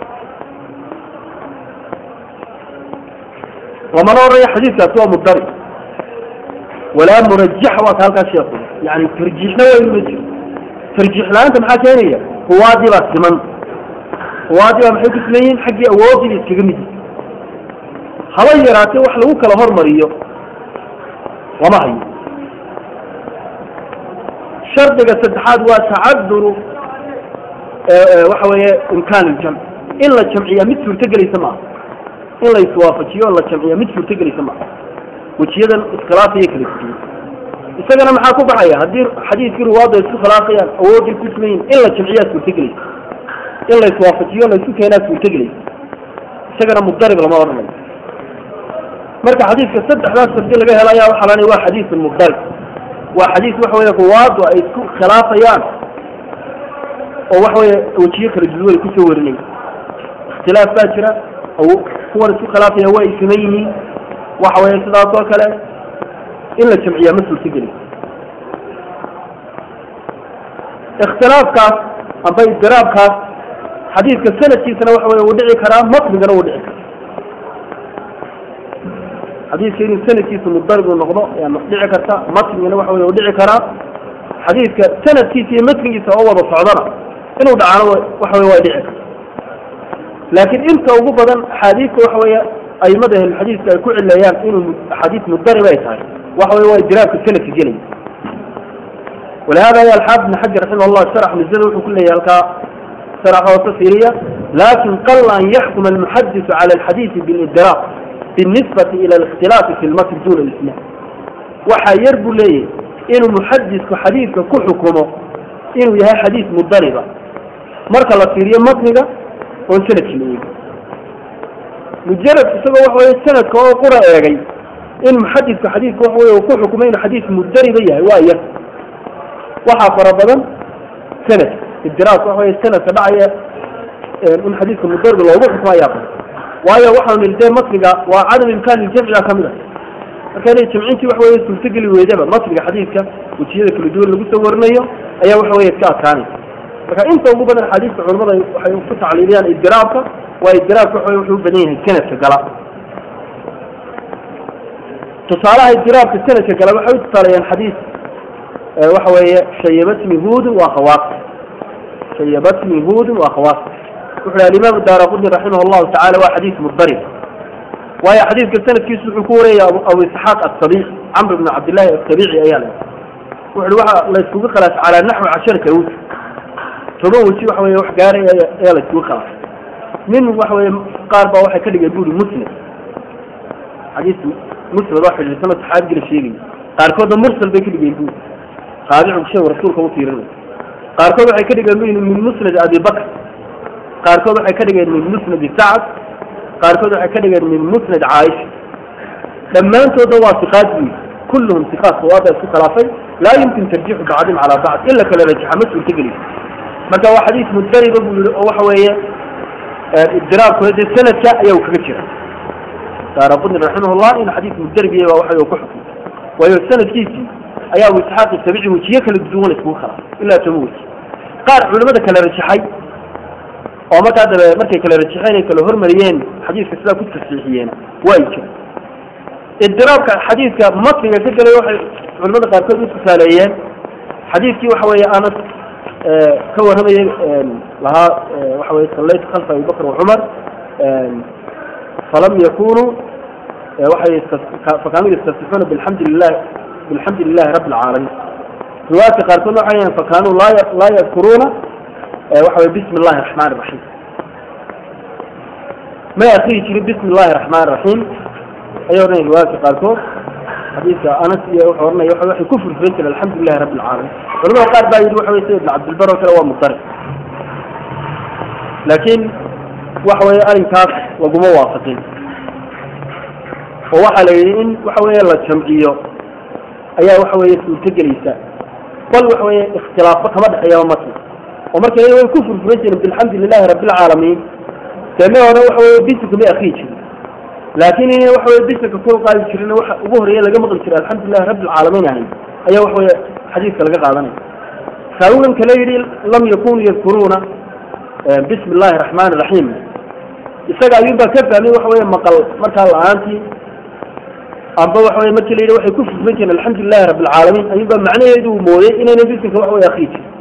lamana odhanaya xadiidkaasi waa mudarib walaa murajax waa ka halkaas sheeku yani tarjiixna waa inuu ma jiro tarjiix la-aanta maxaa keenaya ruwaadii baa siman ruwaadii baa maxay ku siman yihiin xaggii awoodii ba iskaga mid yihin haba yaraatee wax lagu kala hormariyo lama hayo shardiga saddexaad waa tacaduru waxa weeye imkaan iljamc in la jamciyaa mid suurtogelaysa maaha in la iswaafajiyo o la jamciyaa mid suurtogelaysa maaha wejiyadan iskhilaafaya kala duwan isagana maxaa ku baxaya haddii xadiidkii ruwaadda isku khilaafayaan awoodday ku simayin in la jamciyaa suurtogelaysa in la iswaafajiyo la isku keenaa suurtogelaysa isagana mudarib lama odhanayo marka xadiidka saddexdaas shardi laga helaya waxaa la waa xadiisun mudarib waa xadiis waxa weye ruwaaddu ay isku khilaafayaan oo waxa weye wejiyo kala duwan ay kusoo warinaya ikhtilaaf baa jira kuwan isku khilaafaya waa ay siman yihiin waxa weye sidaas oo kale in la jamciyaa ma suurtageli ikhtilaafkaas amba idiraabkaas xadiidka sanadkiisana waxa weye uu dhici karaa matnigana uu dhici karaa xadiidka inuu sanadkiisu mudarib uu noqdo ayaa dhici karta matnigana waxa wey u dhici karaa xadiidka sanadkiisa iyo matnigiisa oo wada socdana inuu dhacaano waxa wey waa dhici karta laakiin inta ugu badan axaadiista waxa weeye aimada ahlulxadiiska ay ku cileeyaan inuu axaadiis mudarib ay tahay waxa wey waa idraabka sanadka gelaya ولهذا يا الحافظ بن حجر رحمه الله شرح مزيد وحو كله يلقى شرح وتصيرية لكن قل أن يحكم المحدث على الحديث بالإدراك بالنسبة إلى الاختلاف في المتن دون الإسلام وحيرب لي إنه محدث حديث كحكمه إنه يها حديث مضربة مركا لصيرية متنقة وانسلت شنوية مجرد تسوى وحوى السنة كهو قرأ يغي إن محدث حديث وحوى وكحكمين حديث مضربة يهي وآية waxaa fara badan sanad idiraas waxa wey sanadka dhacaya in xadiidka mudarbi loogu xukmo ayaa badan waayo waxaanu niri dee matniga waa cadam imkaan iljamciga kamid a marka inay jamcintii waxa weye suurtogeli weydaba matniga xadiidka wejiyada kala duwan lagu soo warinayo ayaa waxa weye iska adkaanaysa marka inta ugu badan axaadiista culamada waxay ku tacliiliyaan idiraabka waa idiraabka waxa wuxuu u badan yahay sanadka gala tusaalaha idiraabka sanadka gala waxay u tusaaleeyaan xadiis waxa weeye shayabatni hudun waa khawaas shayabatni hudun waa khawaas wuxu yhi alimaam daaraqudni raximah llahu tacala waa xadiis mudarib waayo xadiidka sanadkiisu wuxuu ku wariyay abu isxaaq asabici camr bn cabdillahi asabici ayaa la wuxu waxa la iskugu khilaaf calaa naxwi casharata wji toban weji waxa weye wax gaaray ayaa la iskugu khilaafay min waxa weye qaar baa waxay ka dhigeen buri musnad xadiis musnad oo xidhiidhsan oo saxaabigii la sheegayay qaarkoodna mursal bay ka dhigeen buri taabicu shay rasuulka u fiirinay qaarkood waxay ka dhigeen min musnad abi bakr qaarkood waxay ka dhigeen min musnad sacad qaarkood waxay ka dhigeen min musnad caaisha dhammaantoodna waa siqaad buyi kulluhum siqaat sawaada isku khilaafay laa yumkin tarjiixu bacdim calaa bacd ila kala rajaxa ma suurtagelisa marka waa xadiis mudariba buu yihi oo waxa weeye ibdiraabkooda dee sanadka ayaa uu kaga jira daaraqudni raximahullah in xadiis mudarib yahay waa waxa ku xukmay waayo sanadkiisii ayaa abu isxaaq isabici wejiye kala duwan iskugu khilaafay ilaa toban weji qaar culimada kala rajaxay oo markaa dabe markay kala rajaxeen ay kala hormariyeen xadiiska sidaa ku tasxiixiyeen waa jira idiraabka xadiidka matniga ka gelay waxay culimada qaarkood u tusaaleeyeen xadiidkii waxa weeye anas ka warramayay lahaa waxa weye sallaytu khalfa abi bakr wacumar falam yakunuu waxay fakaanuu yastasixuuna bilxamdi lilah bilxamdi lilahi rabi alcaalamiin riwaayadka qaarkoodna waxay yahan fakanuu laa laa yadkuruuna waxa weye bismi illahi raxmaan raxiim may akriyi jirin bismi illahi raxmaan raxiim ayay odhanaya riwaayadka qaarkood xadiidka anas iyo wuxuu ohanaya waa waxay ku furfuran jireen alxamdu lilahi rabi alcaalamiin culamada qaar baa yidhi waxa weye sida ibn cabdilbar oo kale waa mudarib laakiin waxa weye arrinkaas laguma waafaqin oo waxaa la yidhi in waxa weeye la jamciyo ayaa waxa weeye suurtagelaysa bal waxa weeye ikhtilaafo kama dhexeeyaba matn oo marka way ku furfuran jireen bilxamdi lilahi rabi alcaalamiin dee ma hore waxa weye bisinka may akriyi jirin laakiin in waxa weye bisinka kor qaadi jirin waxa ugu horeeya laga maqli jiray alxamdulilahi rabi alcaalamiin ahayn ayaa waxa weye xadiiska laga qaadanaya raawigan kale yidhi lam yakunu yadkuruuna bismi illahi raxmaan raxiim isaga ayuunbaa ka fahmay waxa weye maqal markaa la-aantii amba waxa weye markii la yidhi waxay ku furfuran jireen alxamdu lilahi rabi alcaalamiin ayuunbaa macnaheedu uu mooyey inayna bisinka waxa weye akriyi jirin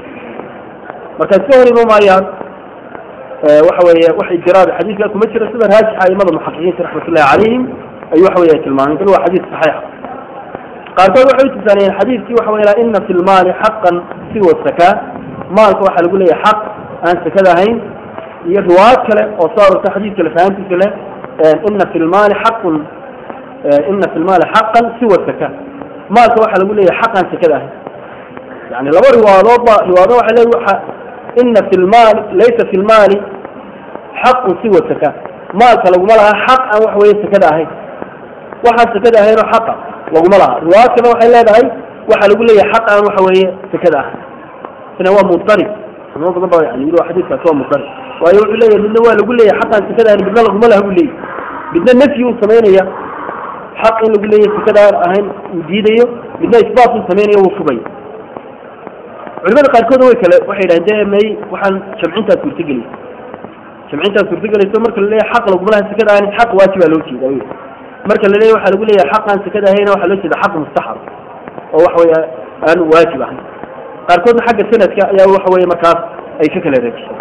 marka iska hor ima maayaan waxa weeye wax ijiraab xadiidka kuma jira sida raajixa aimada muxaqiqiinta raxmatullahi calayhim ayuu waxa weye tilmaameen bal waa xadiis saxiixa qaarkood waxay u tusaanayeen xadiidkii waxa weye ina fi lmaali xaqan siwa sakaa maalka waxaa lagu leeyahay xaq aan sakada ahayn iyo riwaayad kale oo soo arorta xadiidka lafahantiisa leh ina fi lmaali xaqun ina fi lmaali xaqan siwa sakaa maalka waxaa lagu leeyahay xaq aan sakada ahayn yani laba riwaayadoodba riwaayado waxay leeyihin waxa ina fi lmaali laysa fi lmaali xaqun siwa saka maalka laguma laha xaq aan wax weye sakada ahayn waxaan sakada ahaynoo xaqa laguma laha riwaayad kale waxay leedahay waxaa lagu leeyahay xaq aan waxa weeye sakada ahayn isna waa mudarib culimo badan ba yani yidhi waa xadiiskaasi waa mudarib waayo wuxuu leeyahay midna waa lagu leeyahay xaq aan sakada ahayn midna laguma laha buu leeyahy midna nafyi uu samaynaya xaq in lagu leeyahay sakada aan ahayn uu diidayo midna isbaat uu samaynayo wuu fugaya culimada qaarkood way kale waxay yidhahdeen de may waxaan jamcintaa suurtagelaysa jamcintaa suurtagelayso marka la leeyahay xaq laguma laha sakada ahayn xaq waajibaa loo jeeda wy marka la leeyahay waxaa lagu leeyahay xaq aan sakada ahayna waxaa loo jeeda xaq mustaxab oo waxa weye aan waajib ahayn qaarkoodna xagga sanadka ayaa waxa weye markaas ay ka kala reejisay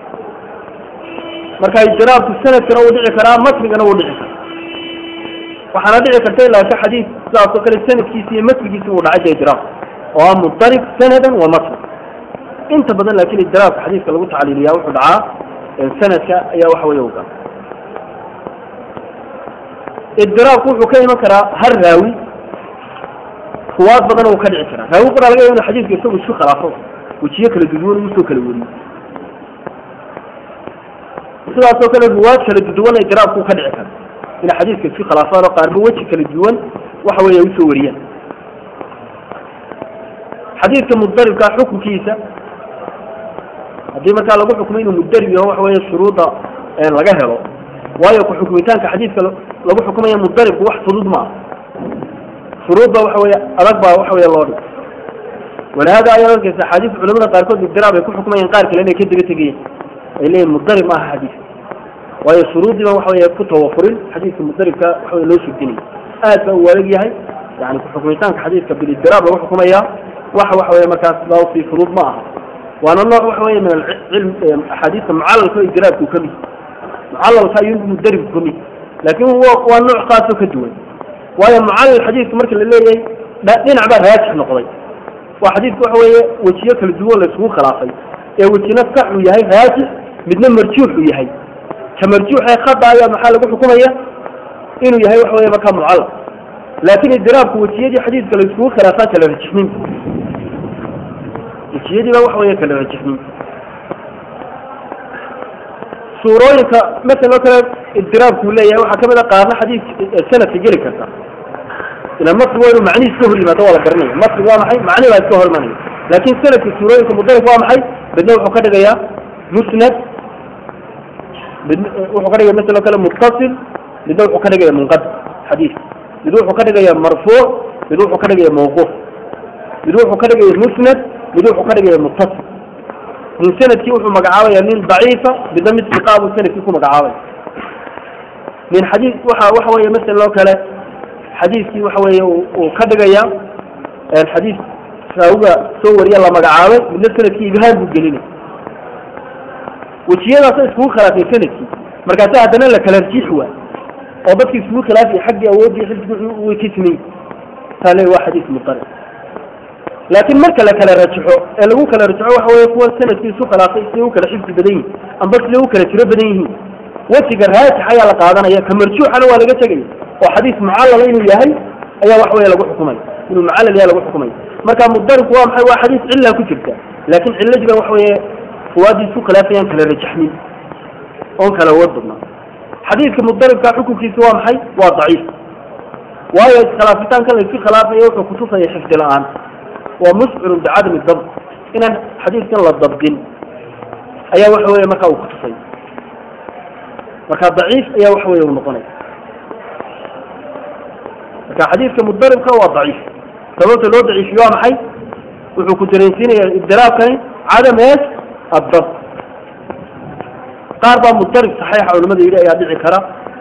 marka ijraabku sanadkana wuu dhici karaa matnigana wuu dhici karaa waxaana dhici karta ilaa ka xadiis sidaas oo kale sanadkiisa iyo matnigiisa uu dhacay idraab oo ah mudarib sanadan wa matn inta badan laakiin idraabka xadiiska lagu tacliiliyaa wuxuu dhacaa sanadka ayaa waxa weeye uga idraabku wuxuu ka iman karaa har raawi ruwaad badan uu ka dhici karaa raawi qoraa laga yaaba inu xadiiska isagu isku khilaafo wejiyo kala duduwan uu soo kala weriyo sidaas oo kale ruwaad kala duduwan idraabku ka dhici kara inay xadiiska isku khilaafaan oo qaarba weji kala duwan waxa weeye ay usoo wariyaan xadiidka mudaribka xukunkiisa haddii markaa lagu xukmo inuu mudarib yaho waxa weeye shuruudda laga helo waayo ku xukmitaanka xadiidka lagu xukumaya mudaribku wax fudud maaha shuruudba waxa weeye adag baa waxa weeye loo dhig walihada ayaa arkaysa axaadiis culamada qaarkood ibdiraab ay ku xukumayaan qaar kale inay ka daba tegayeen ay leeyihin mudarib maaha xadiis waayo shuruuddiiba waxa weeye ku tawafurin xadiidka mudaribka waxa weye loo sugdinaya aad baa uu adag yahay yani ku xukmitaanka xadiidka bilibdiraab lagu xukumaya waxa waxa weye markaas daawsi fudud ma aha waana nooc waxa weye min alcilm axaadiista mucalalka oo ibdiraabka uu kamid mucalalka ayuu mudaribku kamid laakin waa nooc kaasoo ka duwan waayo mucalal xadiidka marka la leeyahay dhinac baa raajix noqday waa xadiidka waxa weeye wejiyo kala duwan la isugu khilaafay ee wejina sax uu yahay raajix midna marjuux uu yahay ka marjuux ee khada ayaa maxaa lagu xukumaya inuu yahay waxa weye markaa mucalal laakin idiraabku wejiyadii xadiidka la isugu khilaafaan kala rajixnin wejiyadii baa waxa weeye kala rajixnin suurooyinka masalan oo kale idiraabku leeyahay waxaa kamid a qaarna xadiid sanadka geli karta ila matri waa inuu macnihiis ka hor yimaado waa la garanaya matri waa maxay macni baa iska hor imanaya laakin sanadka suurooyinka mudarif waa maxay midna wuxuu ka dhigayaa musnad mid wuxuu ka dhigaya masala o kale muttasil midna wuxuu ka dhigaya munqadim xadiis mid wuxuu ka dhigaya marfuuc mid wuxuu ka dhigaya mawquuf mid wuxuu ka dhigaya musnad mid wuxuu ka dhigaya muttasil min sanadkii wuxuu magacaabaya nin daciifa midna mid siqaa buu sanadkii ku magacaabaya min xadiis waxa waxa weeye masala oo kale xadiiskii waxa weeye uu ka dhigaya xadiis raawiga soo wariya la magacaabay midna sanadkii ibhaan buu gelinay wejiyadaasa iskugu khilaafay sanadkii markaasa haddana la kala rajiix waay oo dadki iskugu khilaafay xaggii awoodii xifdigi way ka simay taa le waa xadiis mutarib laakiin marka la kala rajaxo ee lagu kala rajaxo waxa weye kuwa sanadkii isu khilaafay siday u kala xifdi badan yihin amba siday u kala tiro badan yihiin wejiga raajix ayaa la qaadanaya ka marjuuxana waa laga tegaya oo xadiis mucallala inuu yahay ayaa wax weye lagu xukumaya inuu mucallal yahay lagu xukumaya marka mudaribku waa maxay waa xadiis cilla ku jirta laakin cilladii ba waxa weye ruwaadii isku khilaafayaan kala rajaxmin oon kala awood badnaa xadiidka mudaribka xukunkiisa waa maxay waa daciif waayo iskhilaafitaanka la isku khilaafaya wuxuu kutusaya xifdi la-aan waa muscirun bicadami dabt inaan xadiidkan la dabdin ayaa waxa weye marka uu kutusay marka daciif ayaa waxa weye uu noqonaya marka xadiidka mudaribka waa daciif sababta loo daciifiyo waa maxay wuxuu ku dareensiinaya ibdiraabkani cadam ees الضبط qaar baa mudarib صaxiixa culamada yidhi ayaa dhici kara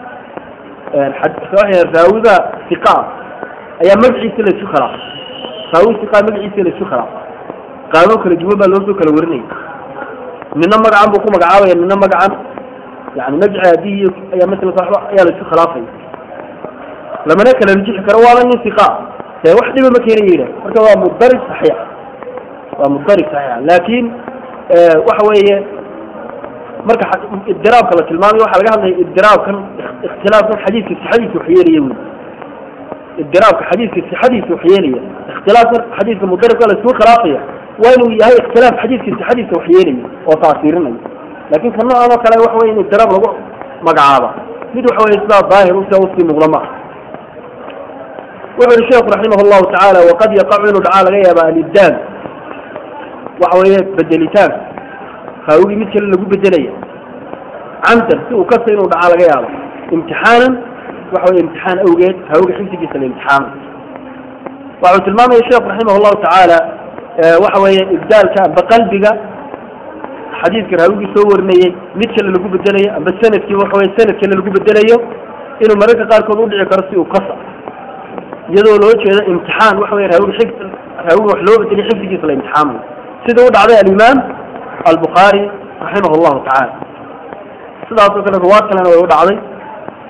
raawiga iqa ayaa magaciisa la isu khilaafay raawi iqa magaciisa la isu khilaafay qaamo kala duwan baa loo soo kala warinaya midna magacan buu ku magacaabaya midna magacan yani magci aadihi ayaa masala waxba ayaa la isu khilaafaya lamana kala rajixi karo waaba nin iqa dee wax dhiba ma keenaya yidhah marka waa mudarib صaxiix waa mudarib صaxiixa laakin waxa weeye marka idiraabka la tilmaamayo waxa laga hadlaya idiraabkan ikhtilaafkan xadiidka sixadiisa wax yeelaya wy idiraabka xadiidka sixadiisa wax yeelaya ikhtilaafkan xadiidka mudaribka la isku khilaafaya waa inuu yahay ikhtilaaf xadiidka sixadiisa wax yeelaya oo taasirinaya lakin ka noocan oo kale waxa weye in idiraab lagu magacaaba mid waxa weye sidaa daahir usia usii muuqda ma wuxu yihi sheekhu raximah llahu tacaala waqad yaqacu inuu dhacaa laga yaaba alibdaal waxa weeye bedelitaan raawigii mid kale lagu bedelaya camdan si uu kasta inuu dhacaa laga yaabo imtixaanan waxa weye imtixaan awgeed raawiga xifdigiisa la imtixaano waxuu tilmaamaya sheekhu raximah llahu tacaala waxa weeye ibdaalka amba qalbiga xadiidka raawigii soo warinayey mid kale lagu bedelayo amba sanadkii waxa weye sanad kale lagu bedelayo inuu mararka qaarkood udhici karo si uu kasa iyadoo loo jeedo imtixaan waxa weye raawiga xifd raawiga wax loo bedeliyo xifdigiisa la imtixaamayo sida u dhacday alimaam albukhaari raximah llahu tacaala sidaas oo kale ruwaad kalena way u dhacday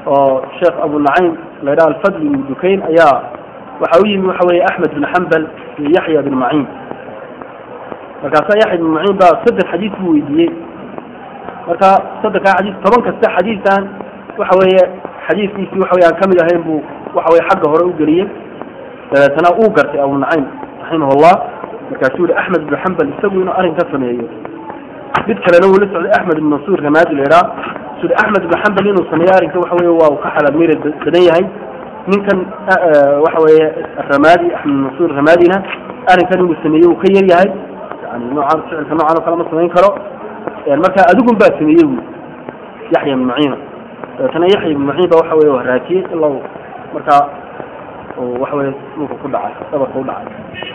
oo sheekh abu nacaym la yidhaha alfadli ibnu dukayn ayaa waxa u yimi waxa weeye axmed bin xambal iyo yaxya bin maciin markaasaa yaxya bin maciin baa saddex xadiis buu weydiiyey marka saddexkaa xadiis toban kasta xadiisaan waxa weeye xadiiskiisii waxa weye aan kamid ahayn buu waxa weye xagga hore u geliyey dabeetana uu gartay abu nacaym raximahullah markaasuu yihi axmed bin xambal isagu inuu arrin ka sameeyo mid kalena wuu la socday axmed ibn mansuur ramaadi la yidhaha suri axmed ibn xambal inuu sameeyo arrinka waxa weye waa uu ka xalaal miira badan yahay ninkan waxa weeye ramaadi axmed mansuur ramaadina arrinkan inuu sameeyey uu ka yar yahay yani noocaan ficilka noocan oo kale ma samayn karo marka adigun baa sameeyey wi yaxya ibn maciina dabeetana yaxya ibn maciin ba waxa weye waraajiyey ilaa uu markaa waxa weye dhulka ku dhacay dhabarka u dhacay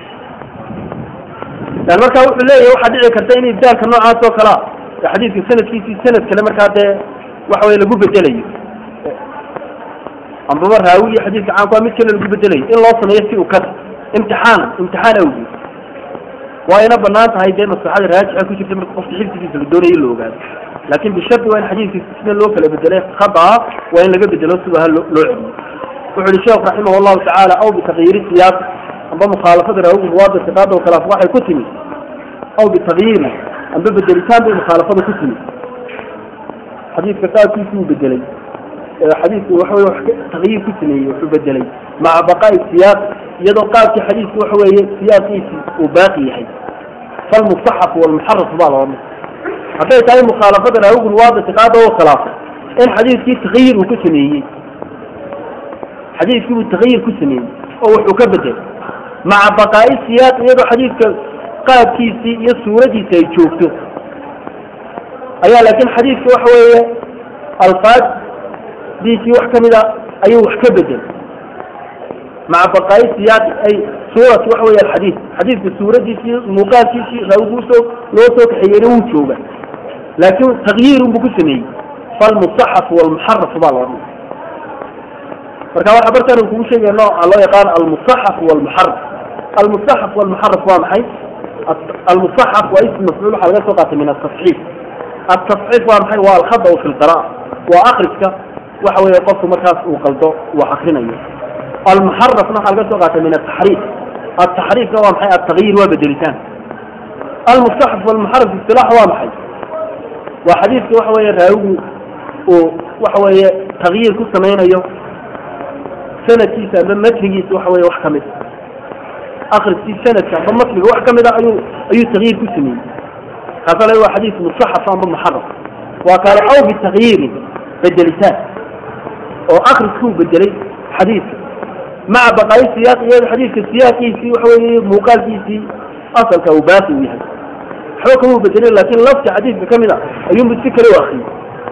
yani marka wuxuu leeyahay waxaa dhici karta in ibdaalka noocaas oo kalea xadiidka sanadkiisii sanad kale markaa dee waxa weye lagu bedelayo ambaba raawi iyo xadiidka caanku waa mid kale lagu bedelayo in loo sameeyo si ukada imtixaan imtixaan awgeed waa ina banaan tahay dee maslaxada raajixa ku jirta marka qofka xifdigiisa la doonayo in la ogaado laakin bishardi waa in xadiidkiisa sida loo kala bedelay khada'a waa in laga bedelo siba ha loo celiyo wuxu uhi sheekh raximah allahu tacaala aw bitakyiiri siyaaq amba mukhaalafada raawiga ruwaada siqaada o khilaaf waxay ku timi aw bitakyiiri amba bedelitaan bay mukhaalafada ku timi xadiidka qaabkiisi uu bedelay xadiidku waxa weye wax takyiir ku sameeyey wuxuu bedelay maca baqaa'i siyaaq iyadoo qaabkii xadiidku waxa weeye siyaaqiisi uu baaqi yahay falmustaxaf walmuxaraf baa loo hadday tahay mukhaalafada raawigu ruwaada siqaada oo khilaafay in xadiidkii takyiir uu ku sameeyey xadiidkii uu takyiir ku sameeyey oo wuxuu ka bedelay maca baqaa'i siyaaq iyadoo xadiidka qaabkiisii iyo suuradiisi ay joogto ayaa laakin xadiidka waxa weeye alfaaddiisii wax kamid a ayuu wax ka bedelay maca baqaa'i siyaaqi ay suurati waxa weeye alxadiid xadiidka suuradiisii muuqaalkiisii raawigu usoo loo soo kaxeeyeyna wuu jooga laakin takyiirun buu ku sameeyey falmusaxaf walmuxaraf baa loo dhigay marka waxaa bartaan kugu sheegaya nooca loo yaqaan almusaxaf walmuxaraf almusaxaf walmuxaraf waa maxay almusaxaf waa ism mafcuul waxaa laga soo qaatay min atasxiif atasxiif waa maxay waa alkhada fi lqira'a waa akriska waxa weeye qofku markaas uu qaldo uu akrinayo almuxarafna waxaa laga soo qaatay min ataxriif ataxriifna waa maxay altagyiir waa bedelitaan almusaxaf walmuxaraf isilaax waa maxay waa xadiidka waxa weeye raawigu uu waxa weeye takyiir ku samaynayo sanadkiisa amba matnigiisa waxa weye wax kamid akriskii sanadka amba matniga wax kamid a ayuu ayuu takyiir ku sameeyey kaasa la waa xadiis musaxaf amba muxaraf waa kaale aw bitakyiirin bedelitaan oo akriskuu bedelay xadiidka maca baqaayi siyaaq iyado xadiidka siyaaqiisii waxa weye muuqaalkiisii asalka uu baaqi u yahay waxba kamuu bedelin lakin lafti xadiidka kamid a ayuunbu si kale u akriyay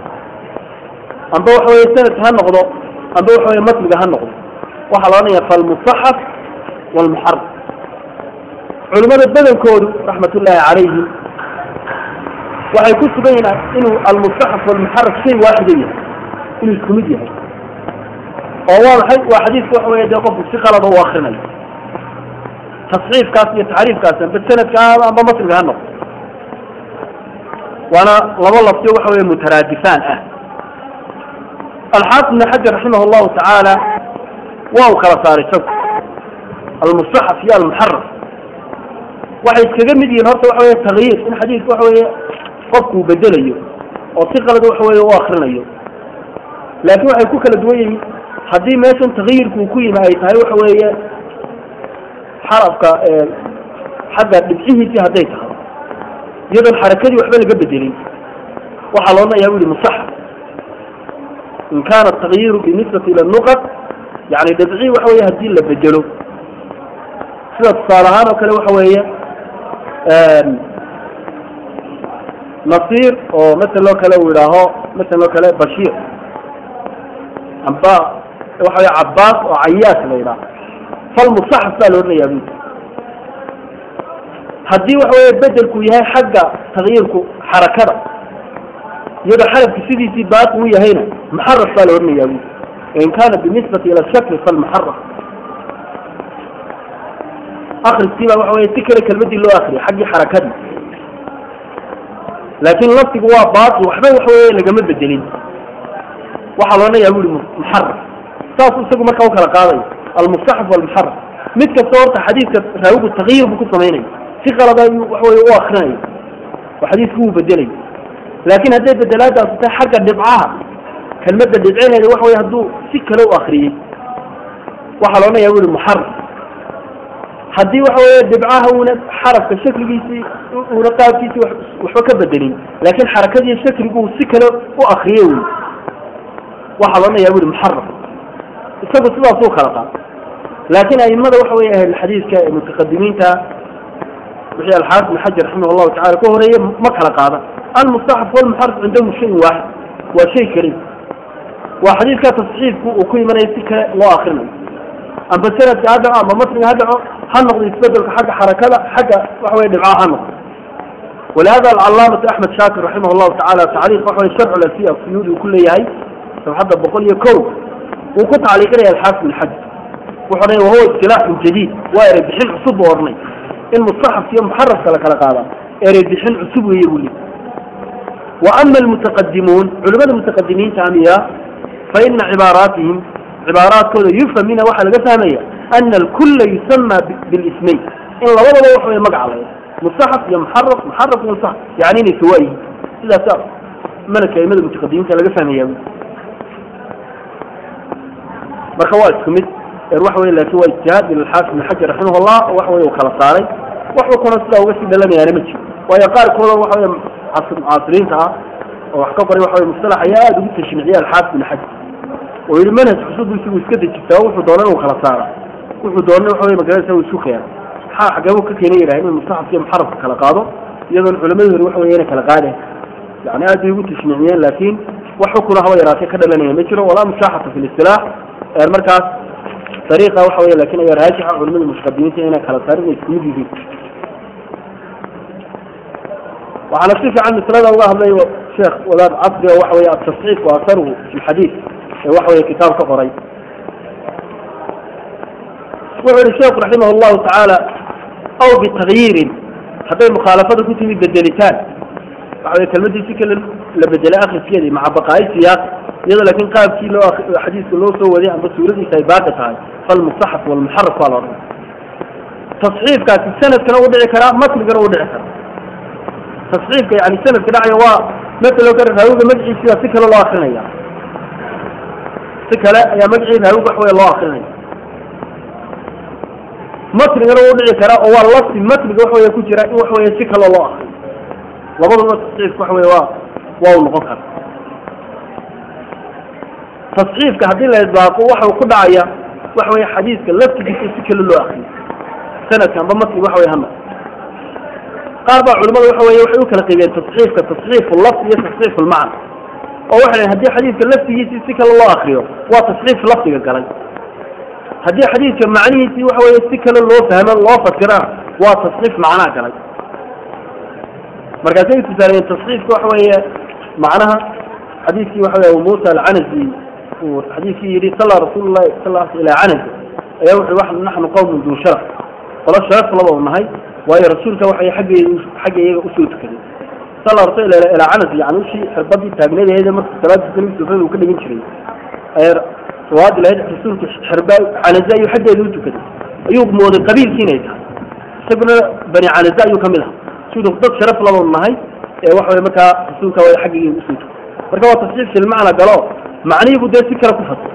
amba waxa weye sanadka ha noqdo amba waxa weye matniga ha noqdo waxaa la odhanaya falmusaxaf walmuxaraf culimada badankoodu raxmat ullaahi calayhim waxay ku sugan yihin inuu almusaxaf walmuxaraf shay waaxida yahay inuu isku mid yahay oo waa maxay waa xadiidka waxa weye dee qofku si qalada u akrinayo tasxiifkaas iyo taxriifkaas amba sanadka amba matniga ha noqdo waana laba laftiyo waxa weye mutaraadifaan ah alxaafid ibn xajar raximah llahu tacaala waa uu kala saaray isagu almustaxaf iyo almuxaraf waxay iskaga mid yihiin horta waxa weye takyiir in xadiidka waxa weye qofkuu bedelayo oo si qalad waxa weye u akrinayo laakin waxay ku kala duwan yihiin haddii meeshan takyirku uu ku yimi ay tahay waxa weeye xarafka xagga dhibcihiisii hadday tahay iyadoon xarakadii waxba laga bedelin waxaa loodhanayaa u yihi musaxaf in kana takyiru binisbati ila nuqad yani dhibci waxa weye hadii la bedelo sida tusaale ahaan oo kale waxa weeye nasir oo masel oo kale uu idhaaho masel oo kale bashir amba waxa weye cabaas oo cayaas la yidhaaho falmusaxaf baa la odhanayaa bu haddii waxa weye bedelku yahay xagga takyirku xarakada iyadoo xarafki sidiisii baaqi u yahayna muxaraf baa la odhanayaa bu in kana binisbati ila shakli falmuxaraf akriskii baa waxa weye si kale kelmadii loo akriyay xaggii xarakadii laakin laftigu waa baaqi waxba waxa weye lagama bedelin waxaa loodhanayaa bu ihi muxaraf saasuu isagu markaa u kala qaadaya almustaxaf walmuxaraf mid kasta horta xadiidka raawigu takyiir buu ku samaynaya si qalada ayuu waxaweye u akrinaya oo xadiidku wuu bedelaya laakin hadday bedelaadaasi tahay xagga dhibcaha kelmadda dhibcineeda waxa weye hadduu si kale u akriyey waxaa loodhanaya bu ihi muxaraf haddii waxa weye dhibcaha una xarafka shakligiisii una qaabkiisii waxba ka bedelin laakin xarakadiiyo shakligu si kale u akriye wy waxaa loodhanaya bu ihi muxaraf isagu sidaasuu kala qaada laakin aimada waxa weye ahlulxadiidka ee mutaqadimiinta wixii alxaafid ibn xajar raximah llahu tacala ka horeeye ma kala qaada almustaxaf walmuxaraf cindahum shayin waaxid waa shay keli waa xadiidka tasxiifku uu ku imanaya si kale loo akrinayo amba sanadka ha dhaco amba matniga ha dhaco ha noqdo isbedelka xagga xarakada xagga waxa weye dhibcaha ha noqdo walihada alcalaamatu axmed shaakir raximah llahu tacala tacliiq waxa weye sharcu lasiya suyuudi uu ku leeyahay sabxadda boqol iyo kow wuu ku tacliiqinaya alxaafid ibn xajar wuxuu odhanaya wahuwa istilaaxun jadiid waa erey bixin cusub buu odhanay in mustaxafka iyo muxarafka la kala qaadaa erey bixin cusub weeye buu leey wa ama almutaqadimuun culimada mutaqadimiinta amiya fa ina cibaaraatihim cibaaraadkooda yufham mina waxaa laga fahmaya ana alkula yusama bilismayn in labadaba wax wey magaca laya mustaxaf iyo muxaraf muxaraf iyo mustaxaf yani inay sawa yihiin sidaasa malaka aimada mutaqadimiinta laga fahmaya marka waa isku mid waxa wey laakin waa ijtihaad ilxaafid ibn xajar raximahullah waxa wey uu kala saaray waxba kuna sidaa uga sii dhalanayaana ma jiro waayo qaarkooda waxa wey mucaasiriinta ah oo wax ka qoray waxa wey mustalax ayaa aada ugu tashniiciya alxaafid ibn xajar oo yihi manhaj cusub isagu iska dejistaa wuxuu doona inuu kala saara wuxuu doona waxa wey magarasa uu isu keena maxaa xageebu ka keenay yidhaha inuu mustaxafka iyo muxarafka kala qaado iyadoon culamadi hore waxa wey inay kala qaadeen yani aad bay ugu tashniiciyeen laakin wax xukuna haba yaraatee ka dhalanaya ma jiro walaa mushaaxata fi listilaax markaas dariiqa waxa wey lakin ayaa raajixa culimada mutaqadimiinta inay kala saarin ay isku mid yihiin waxaana si fiican maslada uga hadlay sheekh wadaad casri oo waxa wey atasxiif wa asaruhu fi lxadiid ee waxa wey kitaab ka qoray wuxuu yihi sheekhu raximah llahu tacaala aw bitakyiirin hadday mukhaalafada ku timi bedelitaan waxa wey kelmadii si kale la bedelay akriskeedii maca baqaa'i siyaaq iyadoo laakin qaabkii loo xadiiska loo soo waday amba suuradiisa ay baaqi tahay falmustaxaf walmuxaraf baa la odhan tasxiifkaasi sanadkana u dhici karaa matnigana u dhici karaa tasxiifka yani sanadka dhacaya waa matalo kale raawiga magaciisiba si kale loo akrinaya si kale ayaa magacii raawiga wax wey loo akrinaya matnigana u dhici karaa oo waa lafsi matniga wax wey ku jira in wax wey si kale loo akriyo labadaba tasxiifka wax wey waa waa u noqon kara tasxiifka haddii la idbaaqo waxau ku dhacaya waxa wey xadiiska laftigiisa si kale loo akriyo sanadka amba matniga waxa wey hana qaar baa culimada waxa wey waxay u kala qaybiyeen tasxiifka tasxiifu lafdi iyo tasxiifu lmacna oo waxay dhaheen haddii xadiiska laftigiisii si kale loo akriyo waa tasxiif lafdiga galay haddii xadiidka macnihiisii waxa wey si kale loo fahmo loo fasirana waa tasxiif macnaha galay markaasay tusaalayeen tasxiifka waxa weeye macnaha xadiiskii waxa wey abu muusa alcanasi uu xadiiskii yidhi salla rasuulu llahi sal ilaa canasi ayaa wuxu wax naxnu qawmun duu sharaf qolo sharaf laba u nahay waayo rasuulka waxay xagge xagga iyaga usoo tukaday salla rasul ilaa canas yani ushii xirbadii taagnadeeda marka salaada tukanay sufrada uu ka dhigin jiray ayaa sawaadi lahayd rasuulku xirba canaze ayuu xaggeeda u tukaday ayuu mooday qabiilkii inay tahay isaguna bani canaze ayuu kamid aha siduu dad sharaf laba u nahay ee waxa wey markaa rasuulka waa xagga iyaga usoo tukay marka waa tasxiif filmacna galo macnihiibu dee si kale ku fasay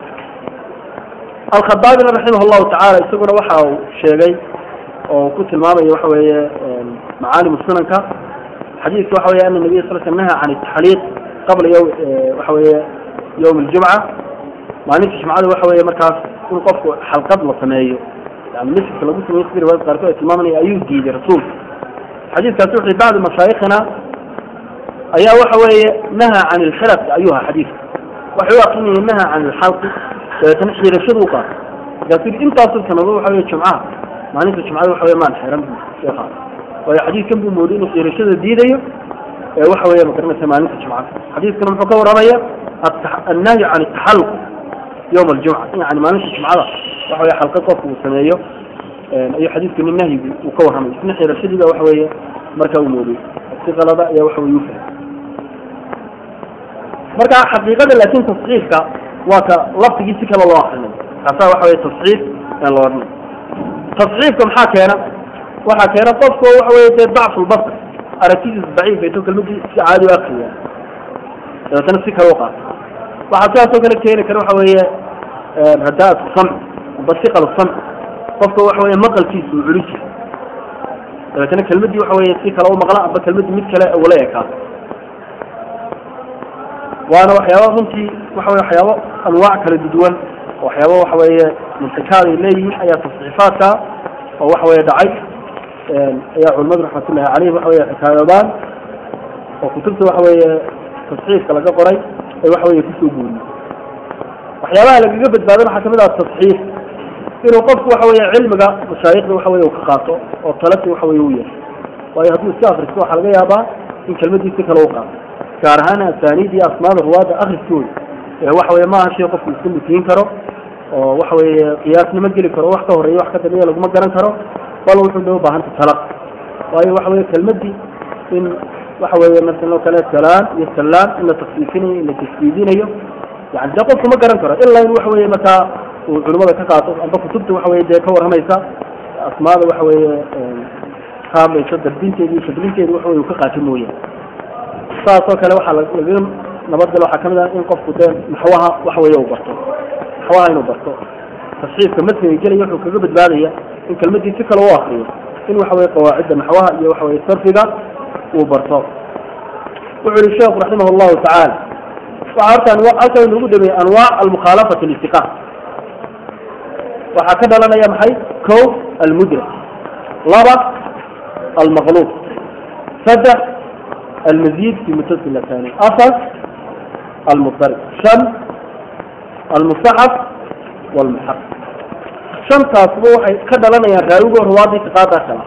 alkhadaabina raximah llahu tacaala isaguna waxa uu sheegay oo ku tilmaamaya waxa weeye macaalim sunanka xadiidka waxa weye ana nabiya sal sl naha can taxliiq qabla y waxa weeye yawm aljumca maalinta jumcada waxa weeye markaas in qofku xalqad la sameeyo yani miska lagu sameeyo sida riwaayad qaarkood ay tilmaamanaya ayuu diiday rasuulka xadiidkaasi wuxuu bacdi mashaayikhina ayaa waxa weeye naha can ilxilaq ayuu ahaa xadiidka waxay u akrinayeen naha can ilxalqi dabeetana xiirashadu u qaatay markaasu yidhi intaasoo sanadood waxa weye jumcaha maalinta jumcada waxa wey maan xiran bu sheekha waayo xadiidkan buu mooday inuu xiirashada diidayo ee waxa weeye magaranaysa maalinta jumcada xadiidkana muxuu ka warramaya annahyu can ataxalluq yowma aljumca yani maalinta jumcada waxa weye xalqa qofku uu sameeyo ayuu xadiidkani nahyigu uu ka warramay isna xiirashadiiba waxa weeye markaa uu mooday si qalada ayaa waxa weye u fahmay marka xaqiiqada laakin tasxiifka waa ka laftigii si kale loo akrinayo kaasaa waxa weye tasxiif aan la odhanay tasxiifka maxaa keena waxaa keena qofku waxa weye dee dacfulbasar aragtidiisa daciif ayto kelmadii si caadi u akriya dabeetana si kale u qaato waxaa sidaasoo kale keeni kara waxa weeye radaat samc amba siqal samc qofka waxa weye maqalkiisa uu culus yahay dabeetana kelmadii waxa weye si kale u maqla amba kelmadii mid kale ugala ekaato waana waxyaaba runtii waxa weye waxyaabo anwaac kala duwan waxyaaba waxa weeye mumtakaad ay leeyihiin ayaa tasxiifaadka oo waxa weye dhacay ayaa culimadu raxmatullahi caleyhim waxa weye xikaayoodaan oo kutubta waxa weeye tasxiifka laga qoray ay waxa weye kusoo guuriyey waxyaabaha lagaga badbaado waxaa kamid ah tasxiif inuu qofku waxa weye cilmiga mashaayikhda waxa weye uu ka qaato oo talasi waxa weye u yahay waayo hadduu iska akristo waxaa laga yaabaa in kelmadii si kale u qaato gaar ahaan asaaniid iyo asmaada ruwaada akriskooda ee waxa weye maaha shay qofku iska mutiyin karo oo waxa weye qiyaasnimo geli karo wax ka horeeya wax ka dambeeya laguma garan karo bal wuxuu dha ubaahanta talaq waayo waxa weye kelmadii in waxa weye masalan oo kale salaan iyo salaan in la tasfiifinayo in la tasfiidinayo yani dee qofku ma garan karo ilaa in waxa weye markaa uu culimada ka qaato amba kutubta waxa weye dee ka warramaysa asmaada waxa weye ka hadlaysa darbinteeda iyo shadlinteeda waxa weye uu ka qaato mooyaane saasoo kale waxaa lagaga nabadgalo waxaa kamid ah in qofku dee naxwaha waxa weye uu barto naxwaha inuu barto tasxiifka masniga gelaya wuxuu kaga badbaadaya in kelmadii si kale u akriyo in waxa weye qawaacidda naxwaha iyo waxa weye sarfiga uu barto wuxuu yihi sheekhu raximah llahu tacaala waxaa horta halkan inugu dhameeyey anwaac almukhaalafati litiqa waxaa ka dhalanaya maxay ko almudrak laba almaqluub saddex almazid fi mutasil athani afar almudarib shan almustaxaf walmuxaq shantaasba waxay ka dhalanayaan raawigo ruwaadii tiqaadaa kala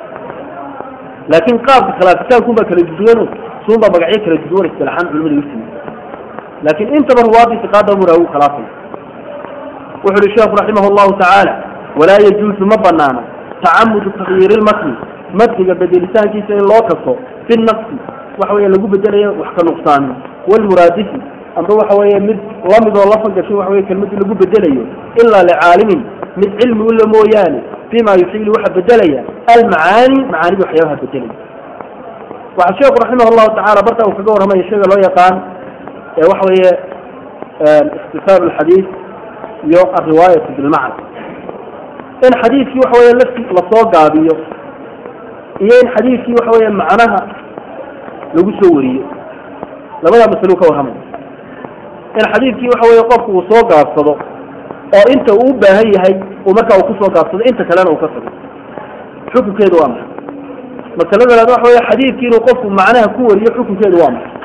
laakin qaabka khilaafitaankunbaa kala duduwan suunbaa magacyo kala duduwan istilaxaan culimada usimi laakin intaba ruwaadii tiqaada buu raawigu khilaafaya wuxu uhi sheekhu raximah llahu tacaala walaa yajuusu ma banaana tacamudu takyiiri lmatni matniga bedelitaankiisa in loo kaso fi naqsi waxa weye lagu bedelayo wax ka nuqsaamin walmuraadisi amba waxa weye mid lamid oo la fangashin waxa weye kelmadii lagu bedelayo ilaa licaalimin mid cilmi ula mooyaane fima yuxiilu waxa bedelaya almacaani macaanida waxyaabaha bedelaya waxaa sheekhu raximah llahu tacala barta uu kaga warramaya shayga loo yaqaan ee waxa weeye ikhtisaar lxadiid iyo alriwaayatu bilmacna in xadiidkii waxa weye lafti lasoo gaabiyo iyo in xadiidkii waxa weye macnaha lagu soo wariyo labada masalo ka warramaya in xadiidkii waxa weye qofku uu soo gaabsado oo inta uu u baahan yahay uu markaa uu kusoo gaabsado inta kalena uu ka tago xukunkeedu waa maxay masalada labaad waxa weye xadiidkii inuu qofku macnaha ku wariyo xukunkeedu waa maxay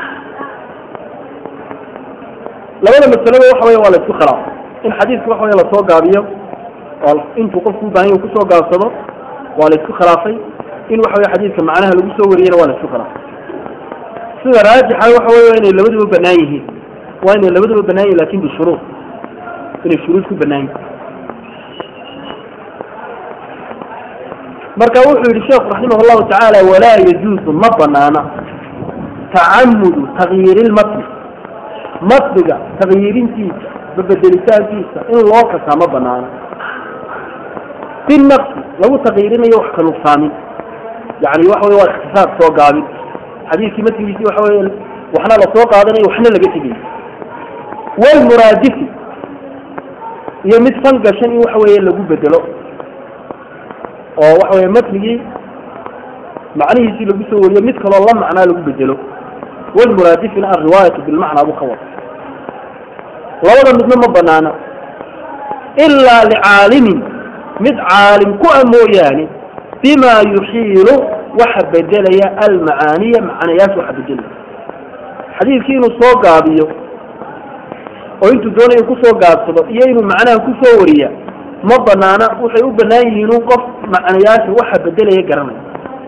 labada masalaba waxa weye waa la isku khilaafay in xadiidka waxa weye lasoo gaabiyo oo intuu qofku u baahan yahay kusoo gaabsado waa la isku khilaafay in waxa weye xadiidka macnaha lagu soo wariyana waa la isku khilaafay sida raajixa waxa weye inay labaduba banaan yihiin waa inay labaduba banaan yihin lakin bishuruud inay shuruud ku banaan yihin marka wuxuu yihi sheekhu raximah llahu tacaala walaa yajuusu ma banaana tacamudu takyiiri lmatni matniga takyiirintiisa babedelitaankiisa in loo kasaa ma banaana fi nafsi lagu takyiirinayo wax ka nuqsaamin yani waxa wey waa ikhtisaar soo gaabin xadiidkii matnigiisii waxa weye waxna lasoo qaadanayo waxna laga tegayo walmuraadifi iyo mid fan gashan in waxa weye lagu bedelo oo waxa weye matnigii macnihiisii lagu soo wariyo mid kaloo la macnaa lagu bedelo walmuraadifina alriwaayatu bilmacnaa buu ka wada labada midna ma banaana ilaa licaalimin mid caalim ku a mooyaane bima yuxiilu waxa bedelaya almacaaniya macnayaasha waxa bedelaya xadiidkii inuu soo gaabiyo oo intuu doonayo kusoo gaabsado iyo inuu macnaha kusoo wariya ma banaana waxay u banaan yihiin un qof macnayaasha waxa bedelaya garanaya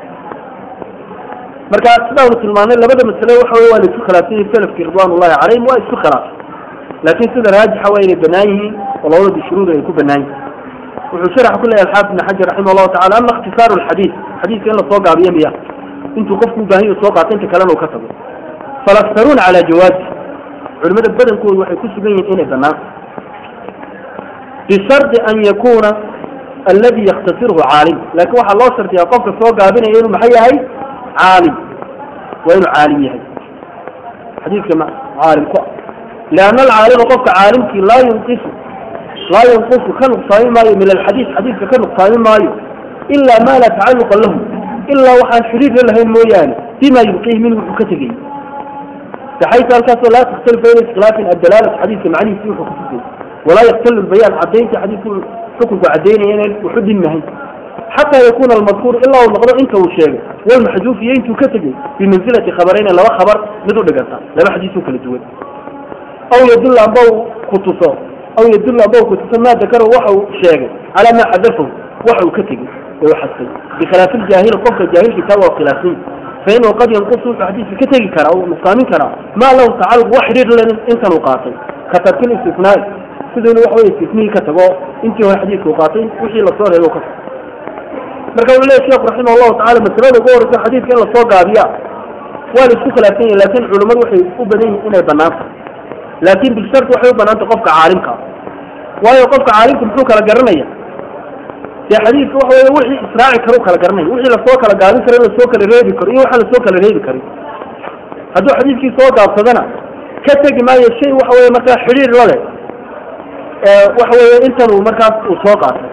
marka sidaanu tilmaanay labada masale waxa wey waa la isku khilaafsan yihin salafkii ridwan ullahi calayhim waa isku khilaafay laakin sida raajixa waa inay banaan yihiin oo labada bishuruud ay ku banaan yihin wuxuu sharaxa ku leeyahay alxaafid ibn xajar raximah llahu tacala ama ikhtisaaru lxadiid xadiidka in lasoo gaabiyo miya intuu qofku u baahan yahu soo qaato inta kalena uu ka tago falaktaruuna calaa jawaazi culimada badankoodu waxay ku sugan yihiin inay banaan bishardi an yakuna aladi yaktasirhu caalim laakiin waxaa loo shardiyaa qofka soo gaabinaya inuu maxay yahay caalim waa inuu caalim yahay xadiidka caalim ku lianna alcaalima qofka caalimkii laa yunqisu laa yunqisu ka nuqsaami maayo min alxadiid xadiidka ka nuqsaami maayo ilaa ma laa tacaluqa lahu ilaa waxaan xiriir la lahayn mooyaane bima yubqihi minhu wuxuu ka tegay baxaytu halkaasoo laa takhtalif bayna iskhilaafin addalaalatu xadiidka macnihiisi wuxuu ku tusay walaa yaktalu lbayaan cadaynta xadiidku xukunku cadaynaya inaan wuxu dhinmahay xataa yakuna almadkuur ilaa uu noqdo inta uu sheegay walmaxduuf iyo intuu ka tegey bimansilati khabarayna laba khabar mid u dhiganta laba xadiis oo kala duwan aw yadulla amba uu ku tuso aw yadulla amba uu ku tuso maa dakaro waxa uu sheegay calaa maa xadafahu waxa uu ka tegey ee u xadfay bikhilaafi ljaahil qofka jaahilkii taa waa khilaafsan fainahu qad yanqusu wuxuu xadiiska ka tegi karaa uu nuqsaamin karaa maa lahu tacaluq wax xidhiir len intan uu qaatay ka tarkil istisnaai siduu inu waxa wey istisnihii ka tago intii hore xadiiska uu qaatay wixii lasoo reebo ka marka wuxuu leeyahy sheekhu raximah allahu tacala masalada ugu horeysa xadiidka in lasoo gaabiya waa la isku khilaafsan yahi laakin culimmadu waxay u badan yihin inay banaan tahay laakin bilshart waxay u banaan tahay qofka caalimka waayo qofka caalimka muxuu kala garanaya dee xadiidka waxa wey wixii israaci karo kala garanaya wixii lasoo kala gaabin karo in lasoo kala reebi karo iyo waxaan lasoo kala reebi karin hadduu xadiidkii soo gaabsadana ka tegi maayo shay waxa weye markaa xidhiir la leh waxa weye intan uu markaas uu soo qaatay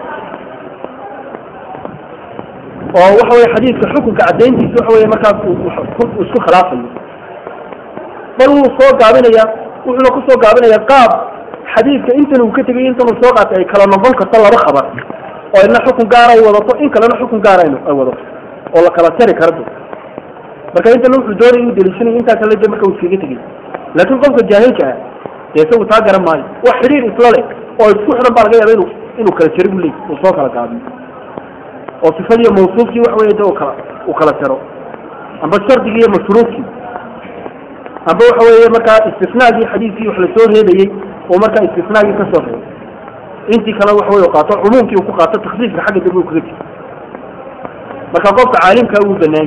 oo waxa weye xadiidka xukunka cadayntiisa waxa weye markaas uu isku khilaafayo bal wuu soo gaabinaya wuxuuna kusoo gaabinaya qaab xadiidka intan uu ka tegay intan uu soo qaatay ay kala noqon karto laba khabar oo ina xukun gaara ay wadato in kalena xukun gaara ay wadato oo la kala tari kara do marka intana wuxuu doonaya inuu deliishanaya intaa kale de marka uu iskaga tegay laakin qofka jaahilka ah dee isagu taa garan maayo wax xidhiir isla leh oo isku xidhan baa laga yaaba inu inuu kala jari bu leey uu soo kala gaabiyo oo sifadiiyo mawsuufkii waxa weye de u kala uu kala jaro amba shardigii iyo mashruudkii amba waxa weeye markaa istisnaagii xadiidkii wax lasoo reebayey oo markaa istisnaagii kasoo reebay intii kale waxa wey qaato cumuumkii uu ku qaato taksiiska xagga dambe uu kaga jiro marka qofka caalimka uu banaay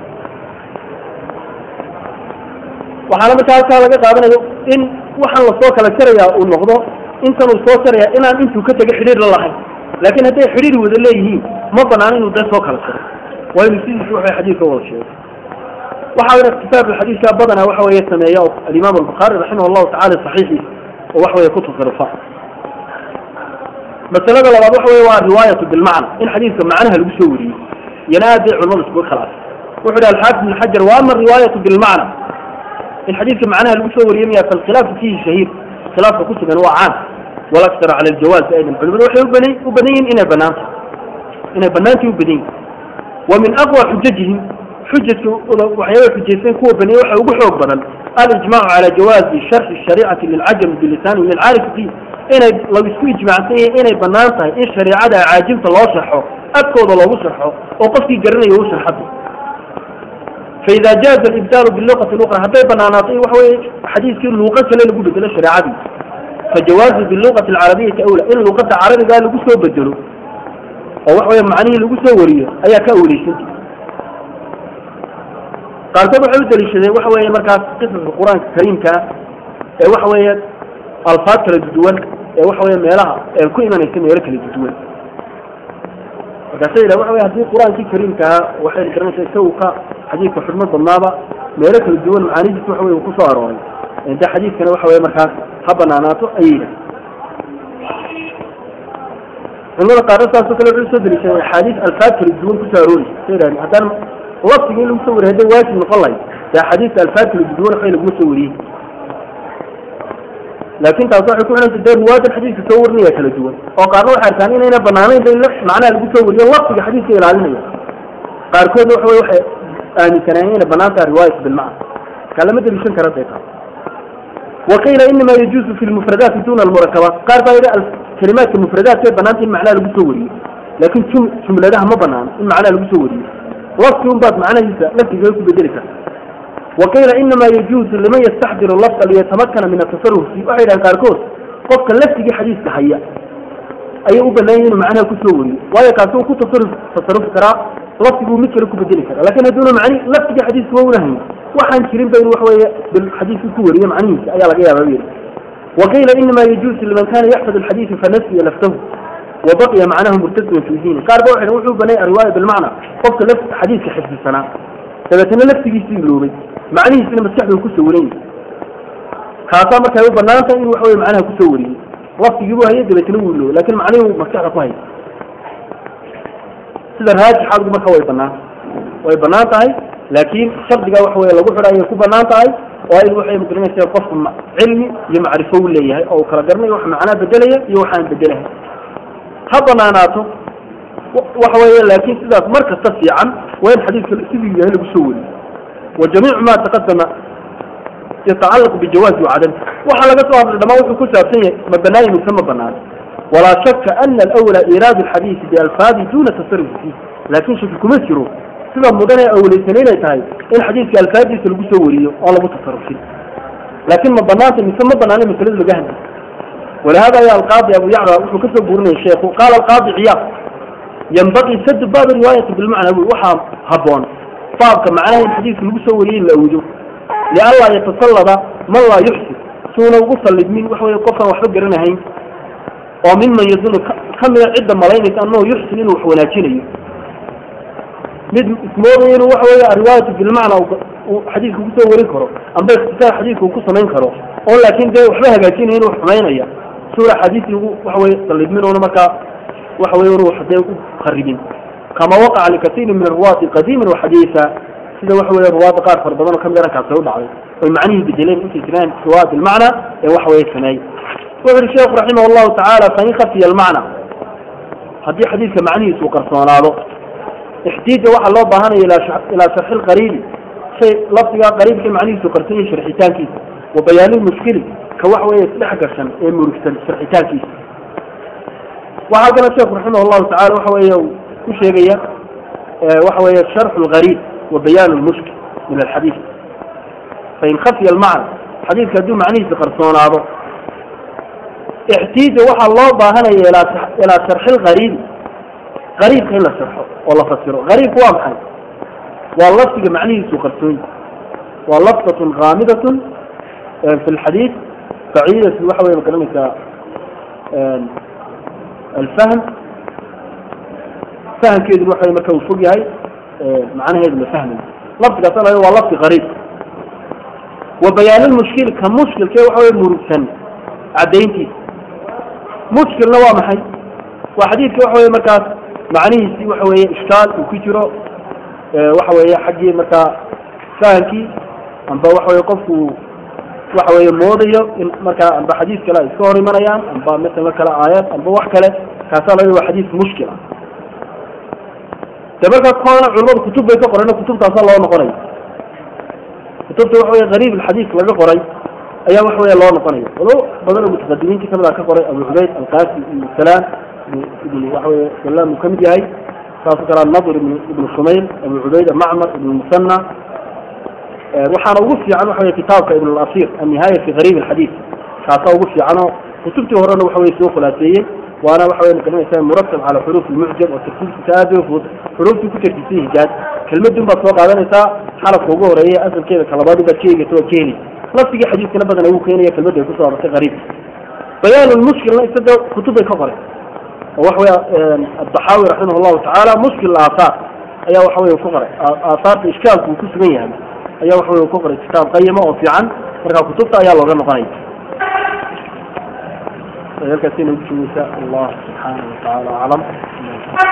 waxaana markaa halkaa laga qaadanayo in waxaan lasoo kala jarayaa uu noqdo intan uu soo jaraya inaan intuu ka tego xidhiir la lahayn laakin hadday xidhiir wada leeyihiin ma banaan inuu dee soo kala jaro waa inuu sidiisi waxay xadiidka wada sheego waxa ikhtisaarka xadiidka badanaa waxa weeye sameeya alimaam albukhaari raximah allahu tacala saxiixiisa oo waxa weye ku tasarufa masalada labaad waxa wey waa riwaayatu bilmacna in xadiidka macnaha lagu soo wariyey iyana aad bay culamadu iskuga khilaafay wuxu hi alxaafid ibn xajar wa ama riwaayatu bilmacna in xadiidka macnaha lagu soo wariyey miya falkhilaafu fihi shahiir khilaafka ku sugan waa caan walaktar cala aljawaaz aydan culimadu waxay uban u badan yihin inay banaanta inay banaantii u badan yihin wa min aqwa xujajihim xujajka waxyaaba xujaysan kuwa baniye waxa ugu xoog badan alijmacu cala jawaazi sharxi shariicati lilcajami bilisani lilcaarifi fiih inay lagu isku ijmaacsan yahay inay banaan tahay in shariicada caajimta loo sharxo afkooda loogu sharxo oo qofkii garanayo u sharxado faida jaaza alibdaalu biluqati luqra hadday banaanaato waxa weye xadiiskii luuqo kale lagu bedelo shareecadii fajawaazu biluqati alcarabiyati awla in luuqada carabigaa lagu soo bedelo oo waxa weye macnihii lagu soo wariyo ayaa ka awleysanta qaarkood waxay u daliishadeen waxa weeye markaas qisaska qur-aanka kariimkaa ee waxa weeye alfaad kala duduwan ee waxa weye meelaha ee ku imanaysa meelo kala duduwan markaasa yidhah waxa wey hadii qur-aankii kariimkaa waxay garanaysa isagu ka xadiidka xurmo badnaaba meelo kala duwan macaanidiisa waxa wey uu kusoo arooray de xadiidkana waxa weye markaas ha banaanaato ayay yidhah culimada qaarna saasoo kale wuxuu soo daliishaday axaadiis alfaad kala duwan kusoo arooraysa sa yidhahd haddaan laftiga in lagu soo wariy hadday waajib noqon lahay dee axaadiista alfaad kala duwan waxbay laguma soo wariyey laakin taas waxay ku xidhanta dee ruwaadan xadiiska soo warinaya kala duwan oo qaarna waxay arkaan inayna banaanayn ba in macnaha lagu soo wariyo laftiga xadiiska ilaalinaya qaarkoodna waxa wey waxay aaminsanaayeen inay banaan tahay riwaayatu bilmacna kaa lama daliishan kara day taas waqiila inama yajuuzu fi lmufradaati duna almurakabaat qaar baa yidhi kalimaadka mufradaat bay banaanta in macnaha lagu soo wariyo laakin jum jumladaha ma banaano in macnaha lagu soo wariyo lafti un baad macnahiisa laftigaga ku bedeli karta waqiila inama yajuuzu liman yastaxdiru lafda liyatamakana min atasaruf fi waxay dhahan qaarkood qofka laftigii xadiiska haya ayay u banaanya inuu macnaha kusoo wariyo waayo kaasi uu ku tasaruf tasarufi karaa laftiguu mid kale ku bedeli karaa lakin hadduuna macni laftigii xadiiska wa una hayn waxaan jirin ba inu waxa weeye xadiidku ku wariye macnihiisa ayaa laga yaaba yidhi waqiila inama yajuusu liman kana yaxfad alxadiida fanasiya laftahu wabaqiya macnahu murtasiman fi diini qaar ba waxay wuxuu banay riwaaya bilmacna qofka laf xadiidka xifdisanaa dabeetana laftigiisii iloobay macnihiisina maskaxdu kusoo waran yahay kaasaa markay u banaan tahay inuu waxa weye macnaha kusoo wariyey laftigii buu hayay dabeetana wuu iloobay lakin macnihii maskaxda ku hayay sida raajixaadgu marka way banaan way banaan tahay laakiin shardiga waxa weye lagu xidha ayay ku banaan tahay waa in waxay magaranaysa qofku cilmi iyo macrifo u leeyahay oo uu kala garanayo wax macnaa bedelaya iyo waxaan bedelahay ha banaanaato waxa weeye laakin sidaas mar kasta fiican waa in xadiidka siduu yahay lagu soo wariyo wa jamiicu ma taqadama yatacalaqu bijawaazi wacadam waxa laga soo hadlay dhamaan wuxuu ku saabsan yahay ma banaayi mise ma banaan walaa shaka ana alawla iraadu alxadiisi bialfaadi duna tasarufi fiih laakin shaki kuma jiro sida mudan ee awleysan inay tahay in xadiidka alfaadiisa lagu soo wariyo oon lagu tasarufin laakin ma banaanta mise ma banaana masalada laga hadlay ولهذا يا القاضي أبو يعلى وحو كسب بورني الشيخ وقال القاضي عياض ينبغي سد باب الرواية بالمعنى وحا هبون باب معناه الحديث المسوريين لأوجه لألا يتسلط من لا يحسن سونا وصل لمن وحو يقفا وحب قرنهين وممن يظن كم عدة ملايين أنه يحسن إنه وحوناتيني mid ismoodaya inuu waxa weeye riwaayatu bilmacna xadiidka kusoo warin karo amba ikhtisaar xadiidka uu ku samayn karo oo laakin dee waxba hagaajinaya inuu xumaynaya suura xadiisi ugu waxa weye salidmin una markaa waxa weye unu dee u kharibin kama waqaca likasiirin min arruwaati qadiiman waxadiisa sida waxa weye ruwaada qaar fara badan oo kamid arrinkaasi u dhacday oy macnihii bedeleen intay jiraan riwaayat bilmacna ee waxa weye sameeyey wuxu uhi sheekhu raximah allahu tacaala fain khafiya almacna haddii xadiidka macnihiisu uu qarsoonaado احتيج waxa loo baahanaya ilى شرح القريب شيء لفظiga qريبka macnihiisu qarsan yahay sharxitaankiisa وبيان المشكل ka wax weeye isdhex gashan ee murugsan sharxitaankiisa waxaa kale sheekhu رaحimه الlahu taعala waxa weeye ku sheegaya waxa weeye شرح الغريب وبيان المشكل من الحديث فإن خفي المعنى xadiidka hadduu macnihiisa qarsoonaado احتيج waxa loo baahanaya ilى شرح الغريب غريبka in la sharxo oo la fasiro غريبku waa maxay waa lafdiga macnihiisu qarsoon waa lafdatun kaamidatun fi lxadiid baciidatu waxa wey magaranaysaa alfahm fahamkeeduna waxa marka uu fog yahay macnaheedu la fahmayo lafdigaas la waa lafdi غariib wa bayaan lmushkil ka mushkilke waxa wey murugsan caddayntiisa mushkilna waa maxay waa xadiidka waxa wey markaas macnihiisi waxa weeye ishkaal uu ku jiro waxa weeye xaggii markaa fahamkii amba waxa weye qofku waxa weeye moodayo in markaa amba xadiis kale ay iska hor imanayaan amba masala kale aayad amba wax kale kaasaa laga waa xadiis mushkil ah de markaa koona culamadu kutub bay ka qoreen kutubtaasa loo noqonaya kutubta waxa weye gariib alxadiis laga qoray ayaa waxa weeye loo noqonaya walo badan oo mutaqadimiintii kamid a ka qoray abu cubayd alqasim ibnu salaan ibn waxa weye salam uu kamid yahay saasoo kale anadr ibn ibn shumayl abu cubayda macmar ibn musana waxaana ugu fiican waxa weye kitaabka ibn اlasir annihaaya fi gariib alxadiid kaasaa ugu fiicanoo kutubtii horena waxa weye soo khulaaseeyey waana waxa weye magaranaysa muratab cala xuruuf lmucjam oo tartiibkiisa aad bay ufudud xuruuftii ku tartiibsan hijaaj kelmadun baad soo qaadanaysaa xarafka ugu horeeya asalkeeda kalabaad baad ka eegaysa waa ka heli lafdigii xadiiskana badan ugu keenaya kelmadda ay kusoo arortay gariib bayaan lmushkilna isaga kutub bay ka qoray waxa wey adaxaawi raximah llahu tacaala mushkil aahaar ayaa waxa wey ku qoray aahaarta ishkaalku uu ku sugan yahay ayaa waxa wey ku qoray kitaab qayima oo fiican marka kutubta ayaa looga noqonaya halkaasina ugu joogeysa allah subxaana wa tacaala aclam